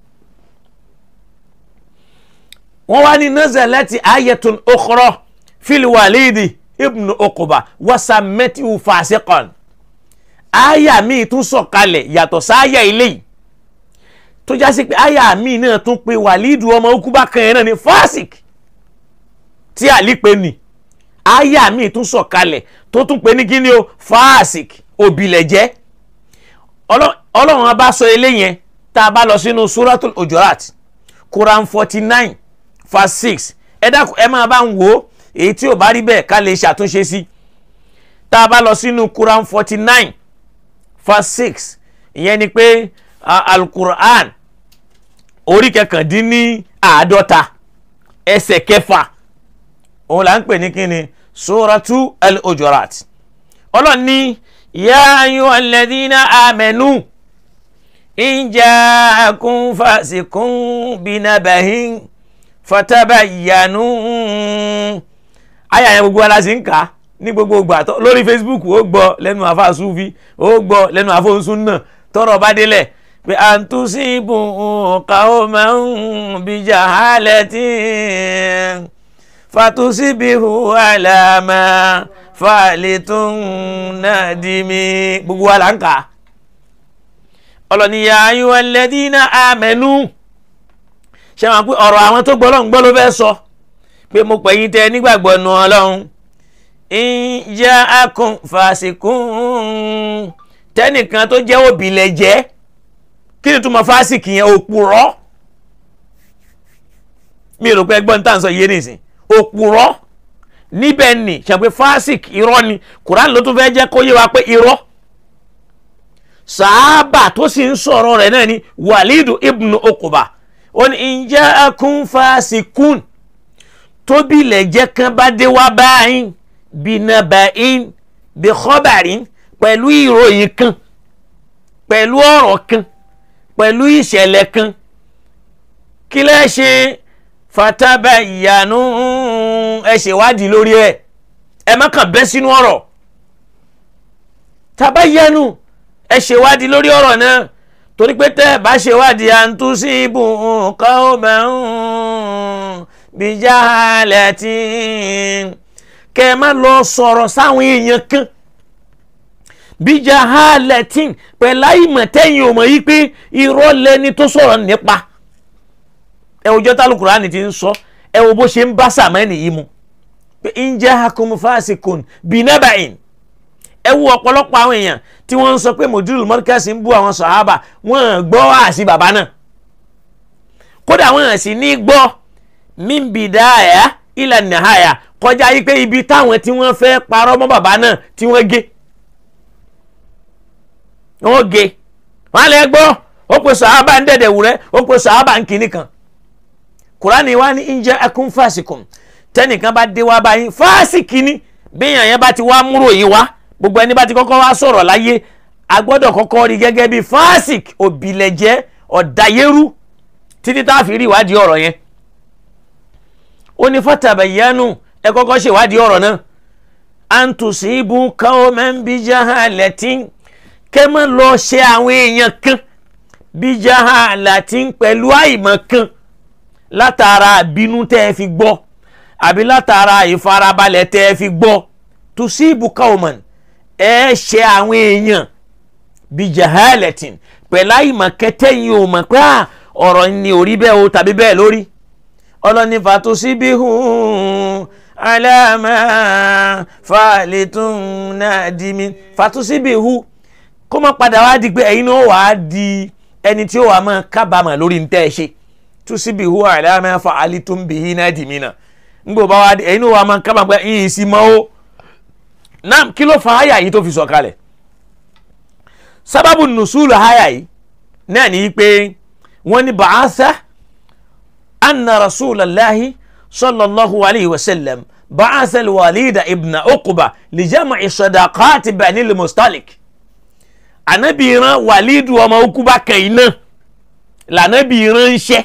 wọ́n wá ní nazalati ayatun ukhra fil walidi ibnu Uqba wasamẹ́tìwù fasiqan aya míì tún sọ̀kalẹ̀ yàtọ̀ sáyà eléyìí tó já sí pé àyà mi náà tún pe wàlídù ọmọ okuba kan yẹn náà ní fásik tí àlí pe nì àyà mi tún sọ̀kalẹ̀ tó tún pe ní kíni o fásik òbílẹ̀jẹ́ ọlọ́run abá sọ eléyẹn tá a bá lọ sínú suratul ojorat quran forty nine verse six ẹ dákun ẹ máa bá ń wò ó èyí tí ò bá rí bẹ́ẹ̀ ká lè ṣàtúnṣe sí tá a bá lọ sínú quran forty nine verse six ìyẹn ni pé alukur'an orí kẹkàndínní àádọ́ta ẹsẹ̀ kẹfà òun là ń pè ní kíni suratu al-ojorat ọlọ́run ní ya ayyuhal ladhina amanu in ja'akum fasiqun binabahin fatabayyanu àyà yẹn gbogbo aláṣẹ ń kà á ní gbogbo ìgbà lórí facebook ó gbọ́ lẹ́nu àfa sufi ó gbọ́ lẹ́nu àfọ̀nsún náà tọrọ bá délẹ̀ pé àǹtúnṣìbù qawman bijahalatin fàtúnṣìbìhù àlàmà fàlẹ́tún nàdìmí gbogbo wa là ń kà á ọlọ́niyà ayyuhal ladina amanu ṣe wọn pé ọ̀rọ̀ àwọn tó gbọ́ lọ́n gbọ́ ló fẹ́ sọ pé mo pè yín tẹ nígbàgbọ́ nu ọlọ́run in ja'akum fasikun tẹ́nìkan tó jẹ́ òbílẹ̀ jẹ́ kí ni túmọ̀ fásìkì yẹn òpùrọ́ mi rò pé ẹgbọ́n tá à ń sọ yé nìsín òpùrọ́ níbẹ̀ ni ṣàpè fásìkì irọ́ ni Quran ló tún fẹ́ jẹ́ kó yé wa pé irọ́ sàábà tó sì ń sọ̀rọ̀ rẹ̀ náà ni Walidu ibnu Okuba ó ní in ja'akum fasikun tóbi lẹ̀jẹ̀ kan bá dé wá báyìí binaba'in bi khabarin pẹ̀lú ìròyìn kan pẹ̀lú ọ̀rọ̀ kan pẹ̀lú ìṣẹ̀lẹ̀ kan kí lẹ́ ṣe fatabayyanu ẹ ṣèwádìí lórí ẹ̀ ẹ má kàn bẹ́ sínú ọ̀rọ̀ tabayyanu ẹ ṣèwádìí lórí ọ̀rọ̀ náà torí pé tẹ́ ẹ bá ṣèwádìí àǹtúnṣíbù qawman bijahalatin kẹ́ ẹ má lọ sọ̀rọ̀ sáwọn èèyàn kan bijahalatin pẹ̀lú àìmọ̀ tẹ́yìn ò mọ̀ yí pé irọ́ lẹni tó sọ̀rọ̀ nípa ẹ wo jọ́tà Al-Qur'ani ti ń sọ ẹ wo bó ṣe ń bá sàmẹ́nì yìí mu pé in jahakum fasikun binaba'in ẹ wo ọ̀pọ̀lọpọ̀ àwọn èèyàn tí wọ́n ń sọ pé mojúlù mọ́ríkàsì ń bú àwọn sàhábà wọ́n gbọ́ àṣì bàbá náà kódà wọ́n sì ní gbọ́ mímbìdáyà ila nìhàyà kọjá yí pé ibi táwọn tí wọ́n fẹ́ parọ́ mọ́ bàbá náà tí wọ́n gé wọ́n gé wọ́n lè gbọ́ ó pe sàhábà ń dẹ̀dẹ̀ wúrẹ́ ó pe sàhábà ń kìíní kan kùránì wa ní in ja'akum fasikum tẹ́nìkan bá dé wá báyìí fásìkì ni bíyàn yẹn bá ti wá múrò yìí wá gbogbo ẹni bá ti kọ́kọ́ wá sọ̀rọ̀ láyé a gbọ́dọ̀ kọ́kọ́ rí gẹ́gẹ́ bí fásìk òbílẹ̀jẹ́ ọ̀dàyérú títí tá a fi rí ìwádìí ọ̀rọ̀ yẹn ó ní fatabayyanu ẹ kọ́kọ́ ṣe ìwádìí ọ̀rọ̀ náà an tusibu qawman bijahalatin kẹ́ mọ́ lọ ṣe àwọn èèyàn kan bijahalatin pẹ̀lú àìmọ̀ kan látara àbínú tẹ́ ẹ fi gbọ́ àbí látara ìfarabalẹ̀ tẹ́ ẹ fi gbọ́ tusibu qawman ẹ ṣe àwọn èèyàn bijahalatin pẹ̀lú àìmọ̀ kẹtẹ́yìn ò mọ̀ pé ọ̀rọ̀ ni ò rí bẹ́ẹ̀ o tàbí bẹ́ẹ̀ lórí ọlọ́ni fàtúsíbíhù aláàmà fàlẹ́tún náà di mi fàtúsíbíhù kó má padà wá di pé ẹ̀yin náà wàá di ẹni tí ó wàá máa kábàámà lórí ní tẹ́ ẹ ṣe túsíbíhù aláàmà fàlẹ́tún bìhí náà di mi náà ngbò bá wá di ẹ̀yin náà wàá máa kábàámà pé ìyìn sí mọ́ ó náà kí ló fa àyà yìí tó fi sọ kalẹ̀ sábàbù nùsùlù àyà yìí náà ní pé wọ́n ní bàásà. أن رسول الله صلى الله عليه وسلم بعث الوليد ابن عقبة لجمع صداقات بني المصطلق Ànábì rán Wàlídù ọmọ Uqba kẹ̀yìnà l'Ànábì ránṣẹ́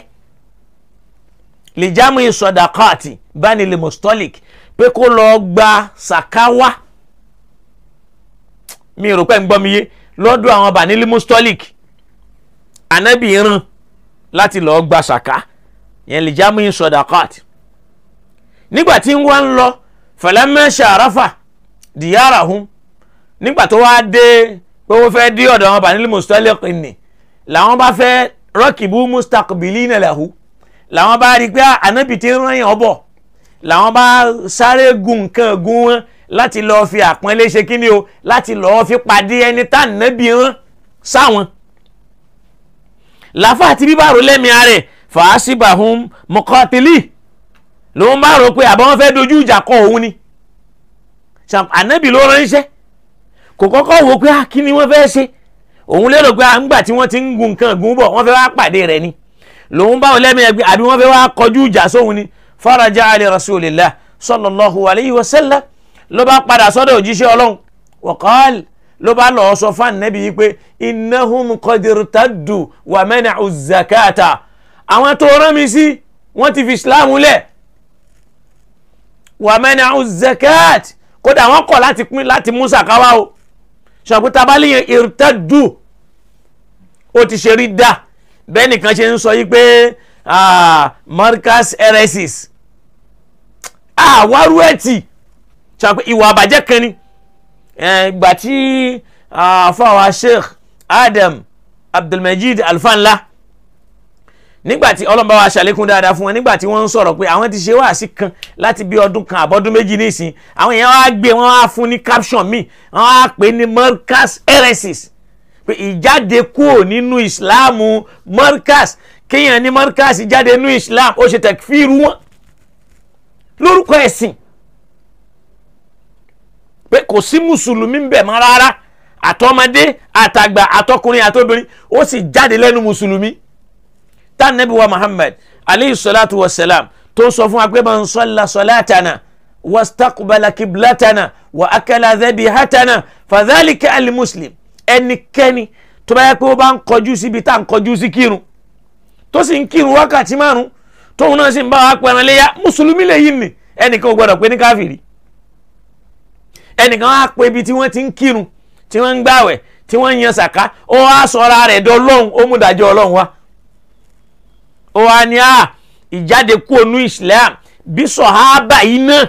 لجمع صداقات بني المصطلق pé kó lọ gba sàkáwá mi rò pé ń gbọ́ mi yé lọ́dọ̀ àwọn Bani al-Mustaliq Ànábì rán láti lọ́ọ́ gba sàká yẹn lè jámù sọdakát nígbà tí wọ́n ń lọ falamma sharafa diyarahum nígbà tó wá dé pé wọ́n fẹ́ dí ọ̀dọ̀ àwọn Banil Mustaliq ni làwọn bá fẹ́ rọ́kìbú mustaqbilina lahu làwọn bá rí i pé ànábì ti ń rán yàn bọ̀ làwọn bá sáré gun nǹkan gun wọn láti lọ́ọ́ fi àpọ́nlé ṣe kíni o láti lọ́ọ́ fi pàdé ẹni tá ànábì rán sáwọn. làfà àti bíbárò lẹ́mìí rẹ̀ fàásìbàhùn muqatili lòun bá rò pé àbọ̀ wọn fẹ́ dojú ìjà kọ òun ni ànábì ló ránṣẹ́ kò kọ́kọ́ wò pé kí ni wọ́n fẹ́ ṣe òun lérò pé àǹgbà tí wọ́n ti ń gun nǹkan gun bọ̀ wọ́n fẹ́ wá pàdé rẹ̀ ni lòun bá wọn lẹ́mìí ẹgbẹ́ àbí wọ́n fẹ́ wá kọjú ìjà sóhun ni faraja ali rasulillah sallallahu alayhi wa sallam ló bá padà sọ́dọ̀ òjíṣẹ́ ọlọ́run waqal ló bá lọ́ọ́ sọ fún ànábì yìí pé innahum qad irtaddu wa mana'u zakata àwọn tó rán mi sí wọ́n ti fi islam lẹ̀ wa mana'u zakat kódà wọ́n kọ̀ láti pín láti mú sàkáwá o ṣàpè tabali yẹn irtaddu ó ti ṣe rí dá bẹ́ẹ̀ nìkan ṣe ń sọ yìí pé marcus eresis àwárú ẹ̀tì ṣàpè ìwà àbàjẹ́ kan ni ìgbà tí àfàwà sheikh adam abdulmajid alfanla nígbàtí ọlọ́mọba wa ṣàlékún dáadáa fún wọn nígbàtí wọ́n ń sọ̀rọ̀ pé àwọn ti ṣe wáàsí kan láti bí ọdún kan àbọ̀dún méjì nísìn àwọn èèyàn wá gbé wọn wá fún ní caption míì wọn wá pè ní marcus heresis pé ìjáde kúrò nínú ìsìláàmù marcus kéèyàn ní marcus jáde nínú ìsìláàmù ó ṣe tẹ̀kfíìrù wọn lórúkọ ẹ̀sìn pé kò sí mùsùlùmí ń bẹ̀ mọ́ rárá àtọmọdé àtàgbà àtọkùnrin àtobìnrin ó sì jáde lẹ́nu mùsùlùmí tá nabi wa muhammad aleyhi salatu wa salam tó sọ fún wa pé man salla salatana wastaqbala kiblatana wa akala dhabihatana fadhalika alimuslim ẹnikẹ́ni tó bá yẹ pé ó bá ń kọjú síbi tá à ń kọjú sí kírun tó sì ń kírun wákàtí márùn tóun náà sì ń bá wa pẹran léyà mùsùlùmí lè yí ni ẹnìkan ò gbọdọ̀ pé ní káfìrí ẹnìkan á pé ibi tí wọ́n ti ń kírun tí wọ́n ń gbàwẹ̀ tí wọ́n ń yan sàká ó wá sọra rẹ̀ dọ́lọ́hún ó mú dájọ́ ọlọ́run wá ó wá ní à ìjáde kú onú islam bí sọ̀hábà yìí náà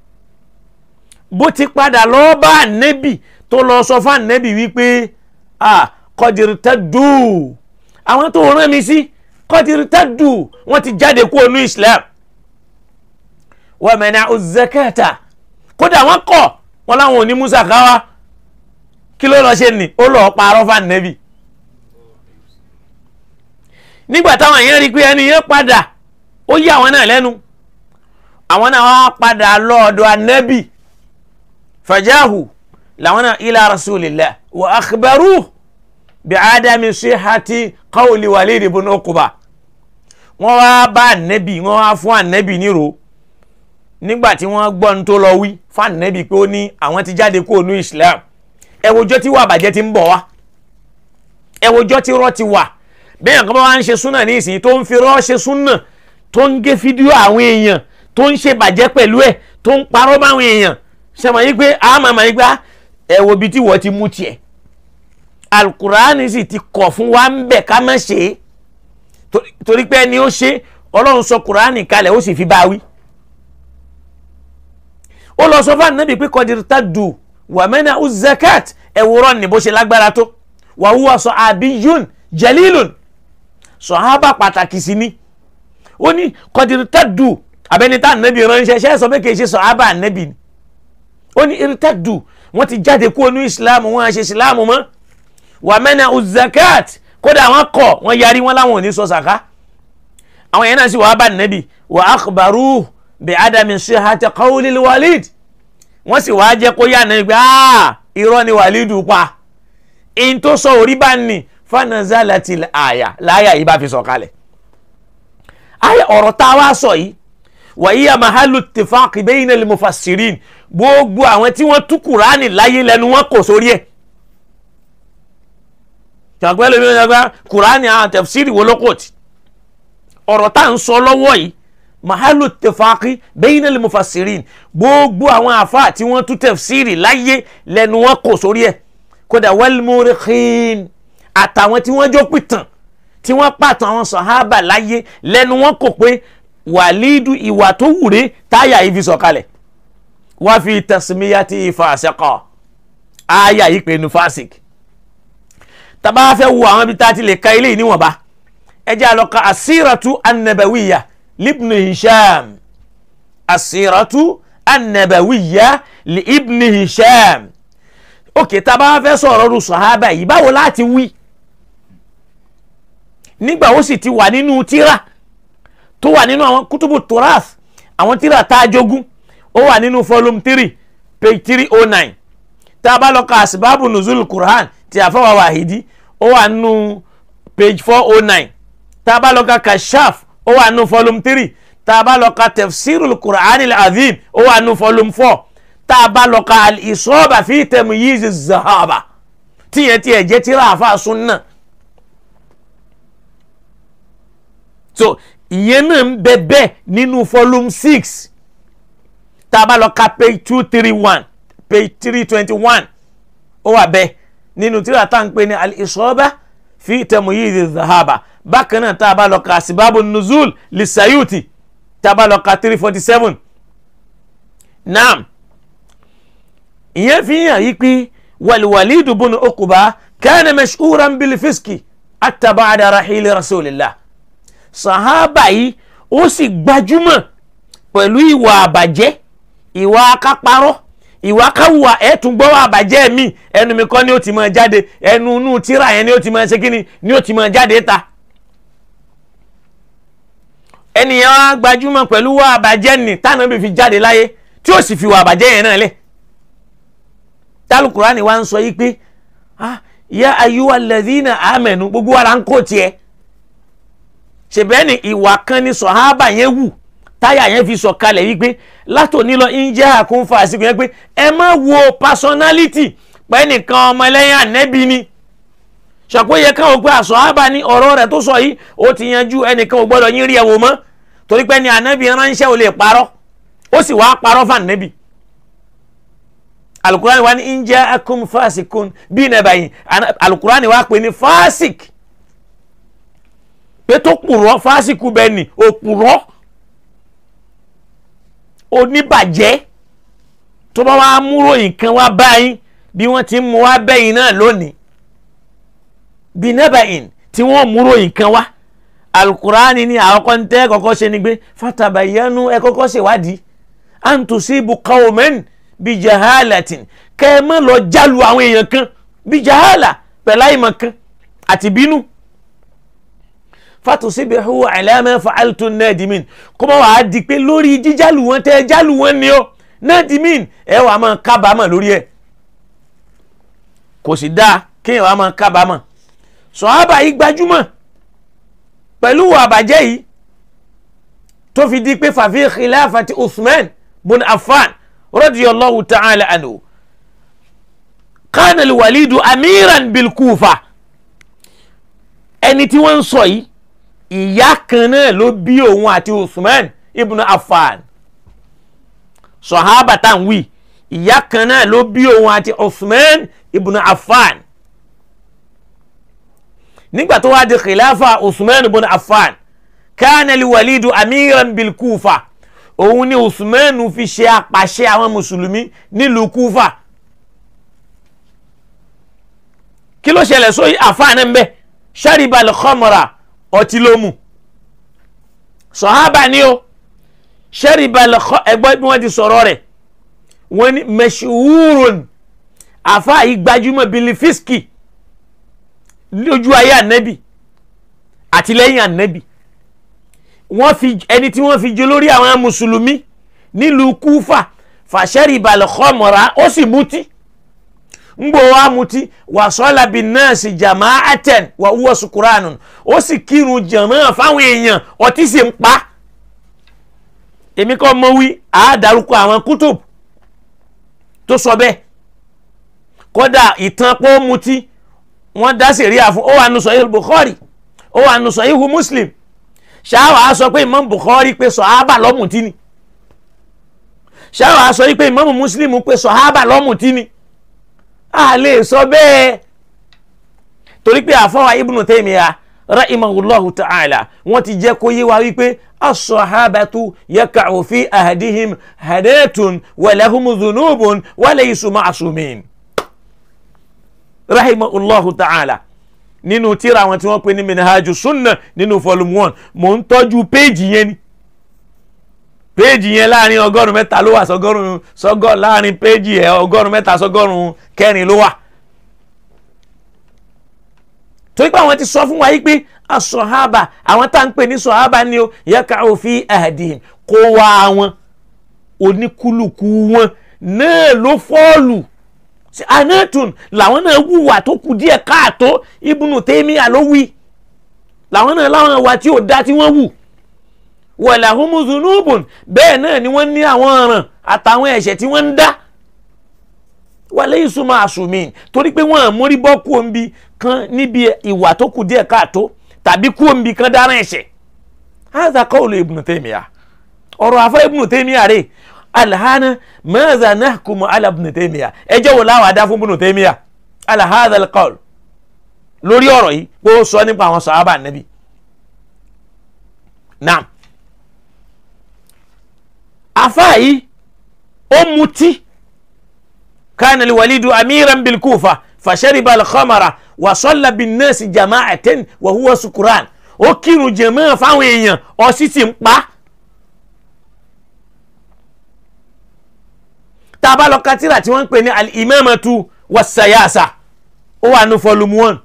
bó ti padà lọ́ọ́ bá ànẹ́bì tó lọ sọ fún ànẹ́bì wípé à kọ́dìrì tẹ́dù àwọn tó rán mi sí kọ́dìrì tẹ́dù wọ́n ti jáde kú onú islam wa mana'u zakata kódà wọ́n kọ̀ wọ́n láwọn ò ní musa káwá kí ló lọ ṣe nì ó lọ́ọ́ parọ́ fún ànẹ́bì nígbà táwọn èèyàn rí i pé ẹni yẹn padà ó yí àwọn náà lẹ́nu àwọn náà wá padà lọ́ọ̀dọ̀ anẹ́bì fajahu làwọn náà ila rasulillah wa akhbaru bi adami sihati qawli walid ibn uqba wọ́n wá bá anẹ́bì wọ́n wá fún anẹ́bì nírò nígbà tí wọ́n gbọ́ ní tó lọ wí fún anẹ́bì pé ó ní àwọn ti jáde kó nu islam ẹ̀wòjọ́ tí wà bàjẹ́ ti ń bọ̀ wá ẹ̀wòjọ́ tí rọ́ ti wà bẹ́ẹ̀ kan bá wá ń ṣe súnà ní ìsìn tó ń fi rọ́ ṣe súnà tó ń gé fídíò àwọn èèyàn tó ń ṣe bàjẹ́ pẹ̀lú ẹ̀ tó ń parọ́ báwọn èèyàn ṣàmọ̀ yí pé àmọ́ àmọ́ yí pé ẹ wo ibi tí wọ́n ti mú tiẹ̀ alukurani sì ti kọ̀ fún wa ń bẹ̀ ká má ṣe é torí pé ẹni ó ṣe ọlọ́run sọ kurani kalẹ̀ ó sì fi bá wí. ó lọ sọ fún ànábì pé kọ́dìrítà dù wàmẹ́nà uzakat ẹ̀wòrán ní bó ṣe lágbára tó wàhùwà sọ àbíyún jalilun sọ̀hábà pàtàkì sí ni ó ní kọ́dìrítàdù abẹ́nitá ànábì ránṣẹ́ ṣẹ́ sọ pé kì í ṣe sọ̀hábà ànábì ni ó ní irítàdù wọ́n ti jáde kúrò ní ìsìláàmù wọn àṣẹ ìsìláàmù mọ́ wà mẹ́nà uzakat kódà wọ́n kọ̀ wọ́n yarí wọn láwọn ò ní sọ sàká àwọn yẹn náà sì wàá bá ànábì wà akhbaru bi adami sihati qawli walid wọ́n sì wàá jẹ́ kó yá ànábì pé irọ́ ni wàlídù pa in tó sọ orí bá ní fanazalati àyà láyà yìí bá fi sọ kalẹ̀ àyà ọ̀rọ̀ tá a wá sọ yìí wàyí amahalu tifaqi bayna al-mufassirin gbogbo àwọn tí wọ́n tú kùránì láyé lẹ́nu wọn kò sórí ẹ̀ ṣàpẹ́ lómi ọ̀sán gba kùránì àwọn tafsiri wo lóko tí ọ̀rọ̀ tá à ń sọ lọ́wọ́ yìí mahalu tifaqi bayna al-mufassirin gbogbo àwọn àfa tí wọ́n tú tafsiri láyé lẹ́nu wọn kò sórí ẹ̀ kódà wal murikhin àtàwọn tí wọ́n jó pìtàn tí wọ́n pàtàn àwọn sàhábà láyé lẹ́nu wọn kò pé wàlídù ìwà tó wùré táyà yìí fi sọ̀kalẹ̀ wọ́n fi tasmiyati fasiqa àyà yìí pé nu fasik tàbá fẹ́ wo àwọn ibi tá a ti lè ka ilé yìí níwọ̀nba ẹ jẹ́ àlọ́ka asíratu annabawiya libni hisham asíratu annabawiya li ibni hisham òkè tá a bá fẹ́ sọ̀rọ̀ ọdún sọ̀hábà yìí báwo láti wí nígbà ó sì ti wà nínú tíra tó wà nínú àwọn kútùbù torath àwọn tíra tá a jogún ó wà nínú volume three page three oh nine tá a bá lọ ka asibabu nuzul quran ti àfọwà wàhídì ó wà nínú page four oh nine tá a bá lọ ka kashaf ó wà nínú volume three tá a bá lọ ka tafsirul quran al-azim ó wà nínú volume four tá a bá lọ ka al-isaba fi tamyiz az-zahaba tíyẹn tiẹ̀ jẹ́ tíra àfa sunna so ìyẹn náà ń bẹ bẹ́ẹ̀ nínú volume six tá a bá lọ ka page two three one page three twenty one ó wà bẹ́ẹ̀ nínú tíra tá à ń pè ní al-isaba fi tamyiz az-zahaba bákan náà tá a bá lọ ka asibabu nuzul lisayuti tá a bá lọ ka three forty seven naam ìyẹn fi hàn yí pé wàlúwàlídù bùnú okuba kana mashhuran bil fiski hatta ba'da rahili rasulillah sahaba yìí ó sì gbajúmọ̀ pẹ̀lú ìwà àbàjẹ́ ìwà akáparọ́ ìwà káwùwà ẹ̀tún gbọ́wọ́ àbàjẹ́ mi ẹnu mi kọ́ ni ó ti máa jáde ẹnu inú tíra yẹn ni ó ti máa ṣe kíni ni ó ti máa jáde ta ẹnìyàn wa gbajúmọ̀ pẹ̀lú wà àbàjẹ́ nì tánàbí fi jáde láyé tí ó sì fi wà àbàjẹ́ yẹn náà lẹ̀ tálùkùránì wa ń sọ yí pé ah ya ayuwa lẹ́dínà àmẹ́nu gbogbo wa la ń kó tiẹ̀ ṣèbẹ́ ni ìwà kan ni sọ̀hábà yẹn wù táyà yẹn fi sọ kalẹ̀ wípé látòní lọ ń jẹ́ àkóńfà àsìkò yẹn pé ẹ má wo personality pẹ́ nìkan ọmọ ẹlẹ́yìn ànẹ́bí ni ṣàpéyẹ káwọn pé àsọ̀hábà ní ọ̀rọ̀ rẹ̀ tó sọ yìí ó ti yanjú ẹnìkan ò gbọ́dọ̀ yín rí ẹ̀wò mọ́ torí pé ní ànẹ́bí ránṣẹ́ ò lè parọ́ ó sì wáá parọ́ fún ànẹ́bí alukurani wa ni ń jẹ́ akum fasikun bí nàbàyìn alukurani wa pè ní fasik pé tó pùrọ́ fásikù bẹ́ẹ̀ ni òpùrọ́ oníbàjẹ́ tó bá wàá múrò nǹkan wá báyìí bí wọ́n ti ń mú wá bẹ́yìn náà lónìí bí nẹ́bàyìn tí wọ́n múrò nǹkan wá alukurani ni àwọn kan tẹ́ kọ́kọ́ ṣe ni pé fatabayanu ẹ kọ́kọ́ ṣèwádìí antusibu qawman bí jahalatin kẹ́ ẹ má lọ jálu àwọn èèyàn kan bí jahala pẹ̀lú àìmọ̀ kan àti bínú fatusibihu ala ma fa'altum nadimin kó má wàá di pé lórí jíjálù wọn tẹ jálù wọn ni ó nadimin ẹ wàá máa kábàámọ̀ lórí ẹ kò sì dáa kéèyàn wàá máa kábàámọ̀ sọ̀hábà yìí gbajúmọ̀ pẹ̀lú àbàjẹ́ yìí tó fi di pé fàfi khilafati Uthman bun Affan radiyallahu ta'ala anhu kana al-walidu amiran bil Kufa ẹni tí wọ́n ń sọ yìí ìyá kan náà ló bí òun àti Usman ibn Affan sọ̀hábà tá à ń wí ìyá kan náà ló bí òun àti Usman ibn Affan nígbà tó wá di khilafa Usman ibn Affan kana li walidu amiran bil Kufa òun ni Usman fi ṣe apàṣẹ àwọn mùsùlùmí nílùú Kufa kí ló ṣẹlẹ̀ sóyí àfáà náà ń bẹ́ẹ̀ sharibal khamra ọtí ló mu sọ̀hábà ni ó sharibal ẹgbẹ́ bí wọ́n ti sọ̀rọ̀ rẹ̀ wọ́n ní mashhurun àfa yìí gbajúmọ̀ bilifiski lójú ayé ànábì àti lẹ́yìn ànábì wọ́n fi ẹni tí wọ́n fi jẹ lórí àwọn mùsùlùmí nílùú kúfà sharibal khamra ó sì mutí ngbò wa mutí wà sọ́la bí nọ́ọ̀sì jama'atan wà wúwo sukuranun ó sì kírun jàmáà fáwọn èèyàn ọtí sì ń pa èmi kọ́ mọ wí àádárúkọ àwọn kútùb tó sọ bẹ́ẹ̀ kódà ìtàn pọ́ mutí wọ́n dá sẹ̀ríà fún ó wà nù sọ̀yìn Bukhari ó wà nù sọ̀yìn hu Muslim ṣáwà á sọ pé Imam Bukhari pé sọ̀hábà lọ́mùtí ni ṣáwà á sọ pé Imam Muslim pé sọ̀hábà lọ́mùtí ni a lè sọ bẹ́ẹ̀ torí pé àfọwà ibùnú taymiya rahimahullahu ta'ala wọ́n ti jẹ́ kó yé wa wípé as-sahabatu yaka'u fi ahadihim hadatun wa lahumu dhunubun wa laysu ma'sumin rahimahullahu ta'ala nínú tíra àwọn tí wọ́n pè ní minhaju sunna nínú volume one mò ń tọ́jú péèjì yẹn ni péèjì yẹn láàrin ọgọ́rùn mẹ́ta ló wà sọgọ́rùn sọgọ́ láàrin péèjì ẹ̀ ọgọ́rùn mẹ́ta sọgọ́rùn kẹrin ló wà torí pé àwọn ti sọ fún wa yìí pé asọ̀hábà àwọn tá à ń pè ní sọ̀hábà ni o yẹ́ka òfin ẹ̀hẹ̀dì kó wá wọn oníkúlùkù wọn náà ló fọ́ọ̀lù anatun làwọn náà wùwà tó kù díẹ̀ káàtó Ibnu Taymiyyah ló wí làwọn náà láwọn ìwà tí ò dá tí wọ́n wù walahumu zunubun bẹ́ẹ̀ náà ni wọ́n ní àwọn ọ̀ràn àtàwọn ẹ̀ṣẹ̀ tí wọ́n ń dá wàlẹ́ ìsúnmọ́ àsùnmí torí pé wọ́n mórí bọ́ kú òǹbi kan níbi ìwà tó kù díẹ̀ káàtó tàbí kú òǹbi kan dáná ẹ̀ṣẹ̀ hadha qawlu Ibnu Taymiyyah ọ̀rọ̀ àfọ Ibnu Taymiyyah rẹ̀ alhana maza nahkumu ala Ibnu Taymiyyah ẹjọ́ wo láwọn adá fún Ibnu Taymiyyah ala hadha alqawl lórí ọ̀rọ̀ yìí pé ó sọ nípa àwọn sàhábà Nábì naam afa yìí ó mutí كان الوليد أميرا بالكوفة فشرب الخمر وصلى بالناس جماعة وهو سكران ó kírun jàmáà fáwọn èèyàn ọtí sì ń pa tá a bá lọ katira tí wọ́n ń pè ní al-imamatu was-sayasa ó wà ní volume one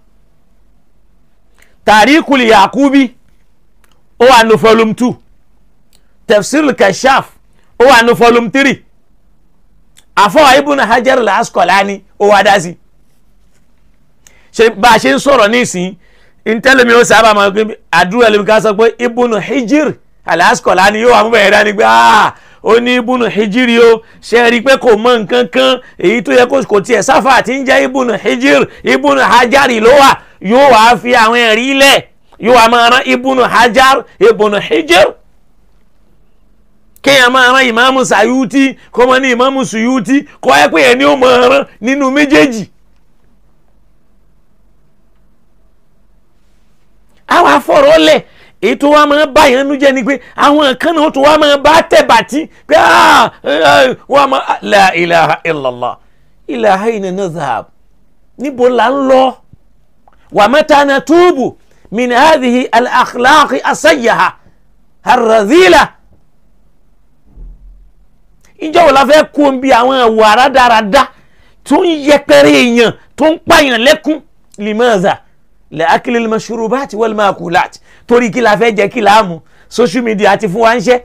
tarikul yakubi ó wà ní volume two tafsir kashaf ó wà ní volume three àfọwọ́ ibùn hajar al-asqalani ó wá dá sí ṣe bá a ṣe ń sọ̀rọ̀ nísìn ntẹ́lẹ̀mí ó sábà máa gbé àdúrà lèmi ká sọ pé ibùn hijir al-asqalani yóò wà mú bẹ̀rẹ̀ dání pé ó ní ibùn hijir yóò ṣe rí i pé kò mọ nǹkan kan èyí tó yẹ kó tiẹ̀ sáfà àti ń jẹ́ ibùn hijir ibùn hajar ló wà yóò wá fi àwọn ẹ̀rí lẹ̀ yóò wá máa rán ibùn hajar ibùn hijir kéèyàn máa rán ìmáàmù sàyútì kó mọ ní ìmáàmù sùyútì kó ẹ pé ẹni ó máa rán nínú méjèèjì. àwọn afọ̀rọ̀ lẹ̀ èyí tó wá máa bá yẹn nu jẹ́ ni pé àwọn kan náà tó wá máa bá tẹ̀ bàtí pé wọ́n máa la ilaha illallah ilaha ina nazhab níbo là ń lọ wa mata natubu min hadhihi al-akhlaqi asayyaha ar-radhila ìjọ wo la fẹ́ kó ń bi àwọn ẹ̀wọ̀ àrádáradá tó ń yẹpẹrẹ èèyàn tó ń pààyàn lẹ́kún limaza lẹ́ akílẹ̀ mashrubati wal makulat torí kí la fẹ́ jẹ́ kí la mú social media ti fún wa ń ṣe.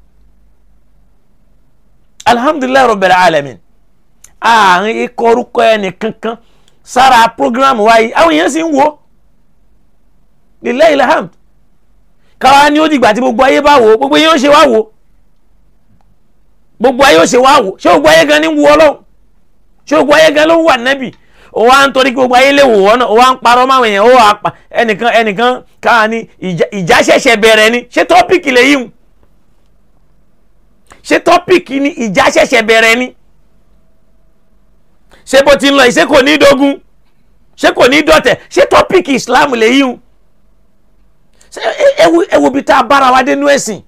alhamdulilayi rabbil alamin àárín ikọ̀ orúkọ ẹnì kankan sára programu wa yìí àwọn èèyàn sì ń wo lillahi alhamd káwa ni ó dìgbà tí gbogbo ayé bá wò gbogbo yẹn ó ṣe wá wò gbogbo ayé ó ṣe wá wò ṣé gbogbo ayé gan ni ń wu ọlọ́run ṣé gbogbo ayé gan ló ń wà nẹ́bì ó wá ń torí kí gbogbo ayé lè wò wọ́n náà ó wá ń parọ́ máwọn èèyàn ó wà pa ẹnìkan ẹnìkan káà ní ìjà ṣẹ̀ṣẹ̀ bẹ̀rẹ̀ ni ṣé tọ́pìkì lè yíwù ṣé tọ́pìkì ni ìjà ṣẹ̀ṣẹ̀ bẹ̀rẹ̀ ni ṣé bó ti ń lọ yìí ṣé kò ní dógún ṣé kò ní dọ̀tẹ̀ ṣé tọ́pìkì Islam lè yíwù ṣé ẹ wo bí tá a bára wa dé nú ẹ̀sìn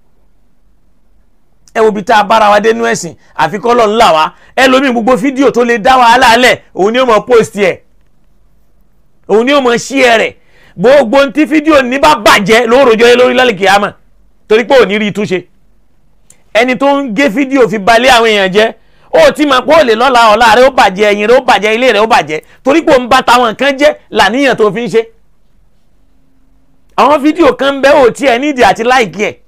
ẹ wo bí tá a bára wa dénú ẹ̀sìn àfi kọ́ lọ́n là wá ẹ lómi gbogbo fídíò tó lè dá wàhálà lẹ̀ òun ni ó mọ post ẹ̀ òun ni ó mọ share rẹ̀ gbogbo ntí fídíò ní bá bàjẹ́ ló rojọ́ yẹ lórí lálẹ́ kìámà torí pé ò ní rí i túnṣe ẹni tó ń gé fídíò fi balẹ̀ àwọn èèyàn jẹ́ ó ti mọ̀ pé ó lè lọ́la ọ̀la rẹ̀ ó bàjẹ́ ẹ̀yìn rẹ̀ ó bàjẹ́ ilé rẹ̀ ó bàjẹ́ torí pé òun bá táwọn nǹkan jẹ́ làníyàn tó fi ń ṣe àwọn fídíò kan bẹ́ ò tiẹ̀ nídìí àti láìkí ẹ̀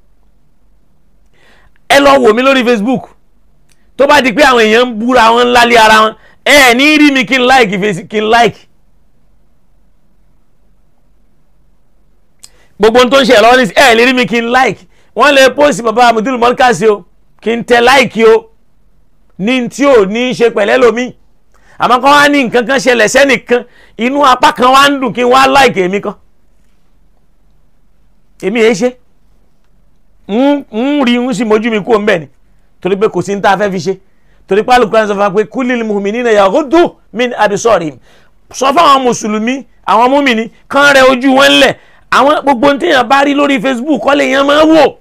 ẹ lọ wò mí lórí facebook tó bá di pé àwọn èèyàn ń búra wọn ńlá lé ara wọn ẹ ẹ ní rí mi kí n like fèsì kí n like gbogbo ohun tó ń ṣe lọ́wọ́ ní ẹ lè rí mi kí n like wọ́n lè post bàbá amudul mọ́lkàsí o kí n tẹ like o ní tí ò ní í ṣe pẹ̀lẹ́ lomi àmọ́ kọ́ wá ní nǹkan kan ṣẹlẹ̀ sẹ́nìkan inú apá kan wá ń dùn kí n wá like èmi kan èmi èé ṣe ń rí ń sì mójú mi kú òun bẹ́ẹ̀ ni torí pé kò sí ní tá a fẹ́ fi ṣe torí pé alukura sọ fún wa pé kulil mu'minina yaghuddu min absarihim sọ fún àwọn mùsùlùmí àwọn múmìnì kán rẹ ojú wọn lẹ̀ àwọn gbogbo téèyàn bá rí lórí Facebook kọ́ lè yẹn máa wò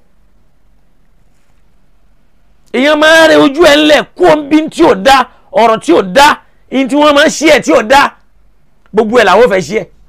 èèyàn máa rẹ ojú ẹ̀ ńlẹ̀ kó ń bí tí ò dá ọ̀rọ̀ tí ò dá ihun tí wọ́n máa ń ṣí ẹ̀ tí ò dá gbogbo ẹ̀ làwọn fẹ́ ṣí ẹ̀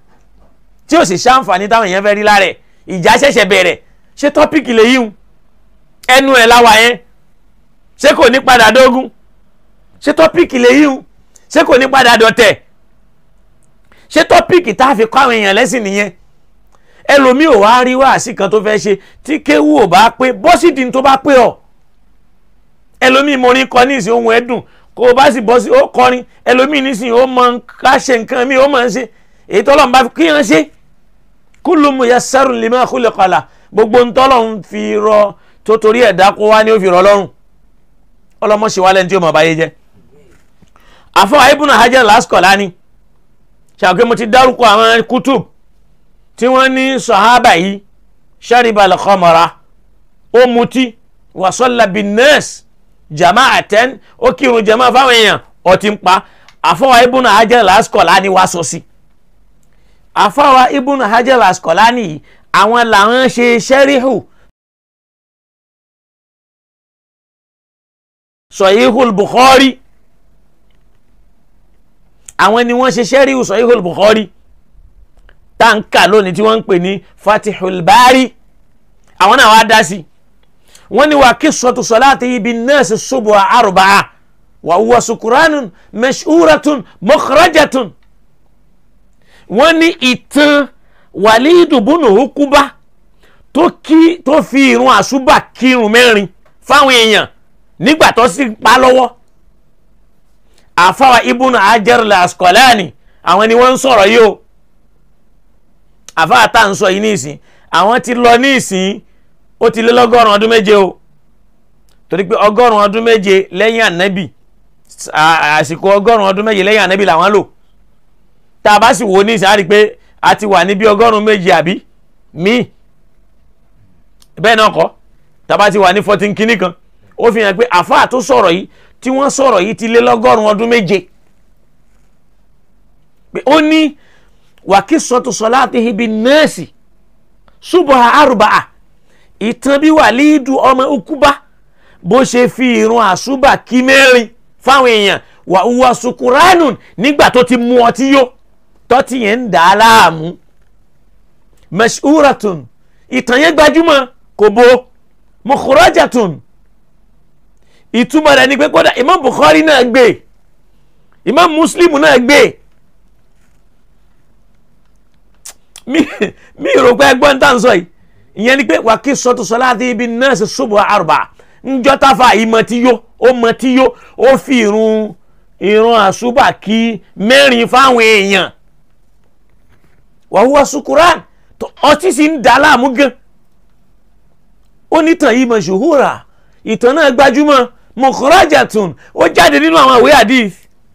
tí ò sì ṣàǹfààní táwọn èèyàn fẹ́ rí lára ẹ̀ ìjà ṣẹ̀ṣẹ̀ bẹ̀rẹ̀ ṣé tọ́pìkì lè yíhun ẹnu ẹ̀ láwa yẹn ṣé kò ní padà dógún ṣé tọ́pìkì lè yíhun ṣé kò ní padà dọ̀tẹ̀ ṣé tọ́pìkì tá a fi kọ́ àwọn èèyàn lẹ́sìn nìyẹn ẹlòmíì ò wá rí wáàsí kan tó fẹ́ ṣe tí kéwú ò bá pé bọ́sídìí tó bá pé ọ̀ ẹlòmíì morin kọ ní ìsìn ohun ẹ̀dùn kó o bá sì bọ́ sí ó kọrin ẹlòmíì nísìnyí ó mọ ká ṣe nǹkan mi ó mọ̀ ń ṣe èyí tọ́lọ́run bá fi kí hàn ṣe kullu muyassarun lima khuliqa lah gbogbo ntọ́lọ́run fi rọ tó torí ẹ̀dá kó wá ní ó fi rọ lọ́rùn ọlọ́mọṣẹ́ wa lẹ́ni tí ó mọ̀ báyé jẹ́ àfọwọ́ Ibn Hajar al-Asqalani ṣàkóso mo ti dárúkọ àwọn kutub tí wọ́n ní sahaba yìí shariba al-khamra ó mutí wa salla bin-nas jama'atan ó kírun jama fáwọn èèyàn ọtí ń pa àfọwọ́ Ibn Hajar al-Asqalani wá sọ sí àfọwọ́ Ibn Hajar al-Asqalani yìí àwọn làwọn ṣe ṣẹ́ríhù Sahihul Bukhari àwọn ni wọ́n ṣe ṣẹ́ríhù Sahihul Bukhari táǹkà lónìí tí wọ́n ń pè ní Fatihul Bari àwọn náà wá dá sí wọ́n ní wà qissatu salatihi bin-nas subha arba'a wa huwa sukuranun mashhuratun mukhrajatun wọ́n ní ìtàn Walidu bunu Ukuba tó kí tó fi irun àṣùbà kírun mẹ́rin fáwọn èèyàn nígbà tó sì pa lọ́wọ́ àfáwà Ibn Hajar al-Asqalani àwọn ni wọ́n ń sọ̀rọ̀ yìí o àfáà tá à ń sọ yìí ní ìsìn àwọn ti lọ ní ìsìn ó ti lé lọ́gọ́rùn ọdún méje o torí pé ọgọ́rùn ọdún méje lẹ́yìn ànábì àsìkò ọgọ́rùn ọdún méje lẹ́yìn ànábì làwọn lò tá a bá sì wò ní ìsìn á rí i pé a ti wà níbi ọgọ́rùn méje àbí míì bẹ́ẹ̀ náà kọ́ tá a bá ti wà ní fourteen kínní kan ó fi hàn pé àfáà tó sọ̀rọ̀ yìí tí wọ́n sọ̀rọ̀ yìí ti lé lọ́gọ́rùn ọdún méje pé ó ní wàkísọ̀tù salatihi bin nasi subha arba'a ìtàn bí Wàlídù ọmọ Ukuba bó ṣe fi ìrun àṣùbà kí mẹ́rin fáwọn èèyàn wà wúwa sukuranun nígbà tó ti mú ọtí yó tọ́tí yẹn ń dà á láàmú mashuratun ìtàn yẹn gbajúmọ̀ kò bo mukhrajatun ìtumọ̀ rẹ̀ ni pé kódà Imam Bukhari náà gbé Imam Muslim náà gbé mi mi rò pé ẹgbọ́n tá à ń sọ yìí ìyẹn ni pé wà kí sọ́tù salati bin nas subha arba ńjọ́ táfà yìí mọ tí yó ó mọ tí yó ó fi irun irun àṣùbà kí mẹ́rin fáwọn èèyàn wa huwa sukuran ọtí sì ń dà láàmú gan onítàn yìí mashhura ìtàn náà gbajúmọ̀ mukhrajatun ó jáde nínú àwọn ìwé hadith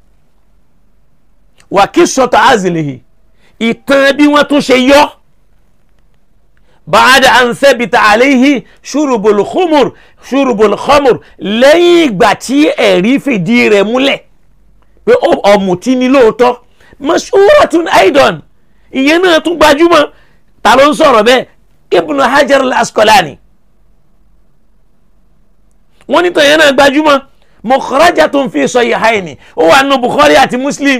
wà kí sọ́tù azlihi ìtàn bí wọ́n tún ṣe yọ bàádà ansẹ́bìtà àléhì ṣùrùbùl khumur ṣùrùbùl khamur lẹ́yìn ìgbà tí ẹ̀rí fìdí rẹ̀ múlẹ̀ pé ọ̀mùtí ni lóòótọ́ mashhuratun aidan ìyẹn náà tún gbajúmọ̀ ta ló ń sọ̀rọ̀ bẹ́ẹ̀ ibn hajar al-asqalani wọ́n ní tàn yẹn náà gbajúmọ̀ mukhrajatun fi sahihaini ó wà nù bukhari àti muslim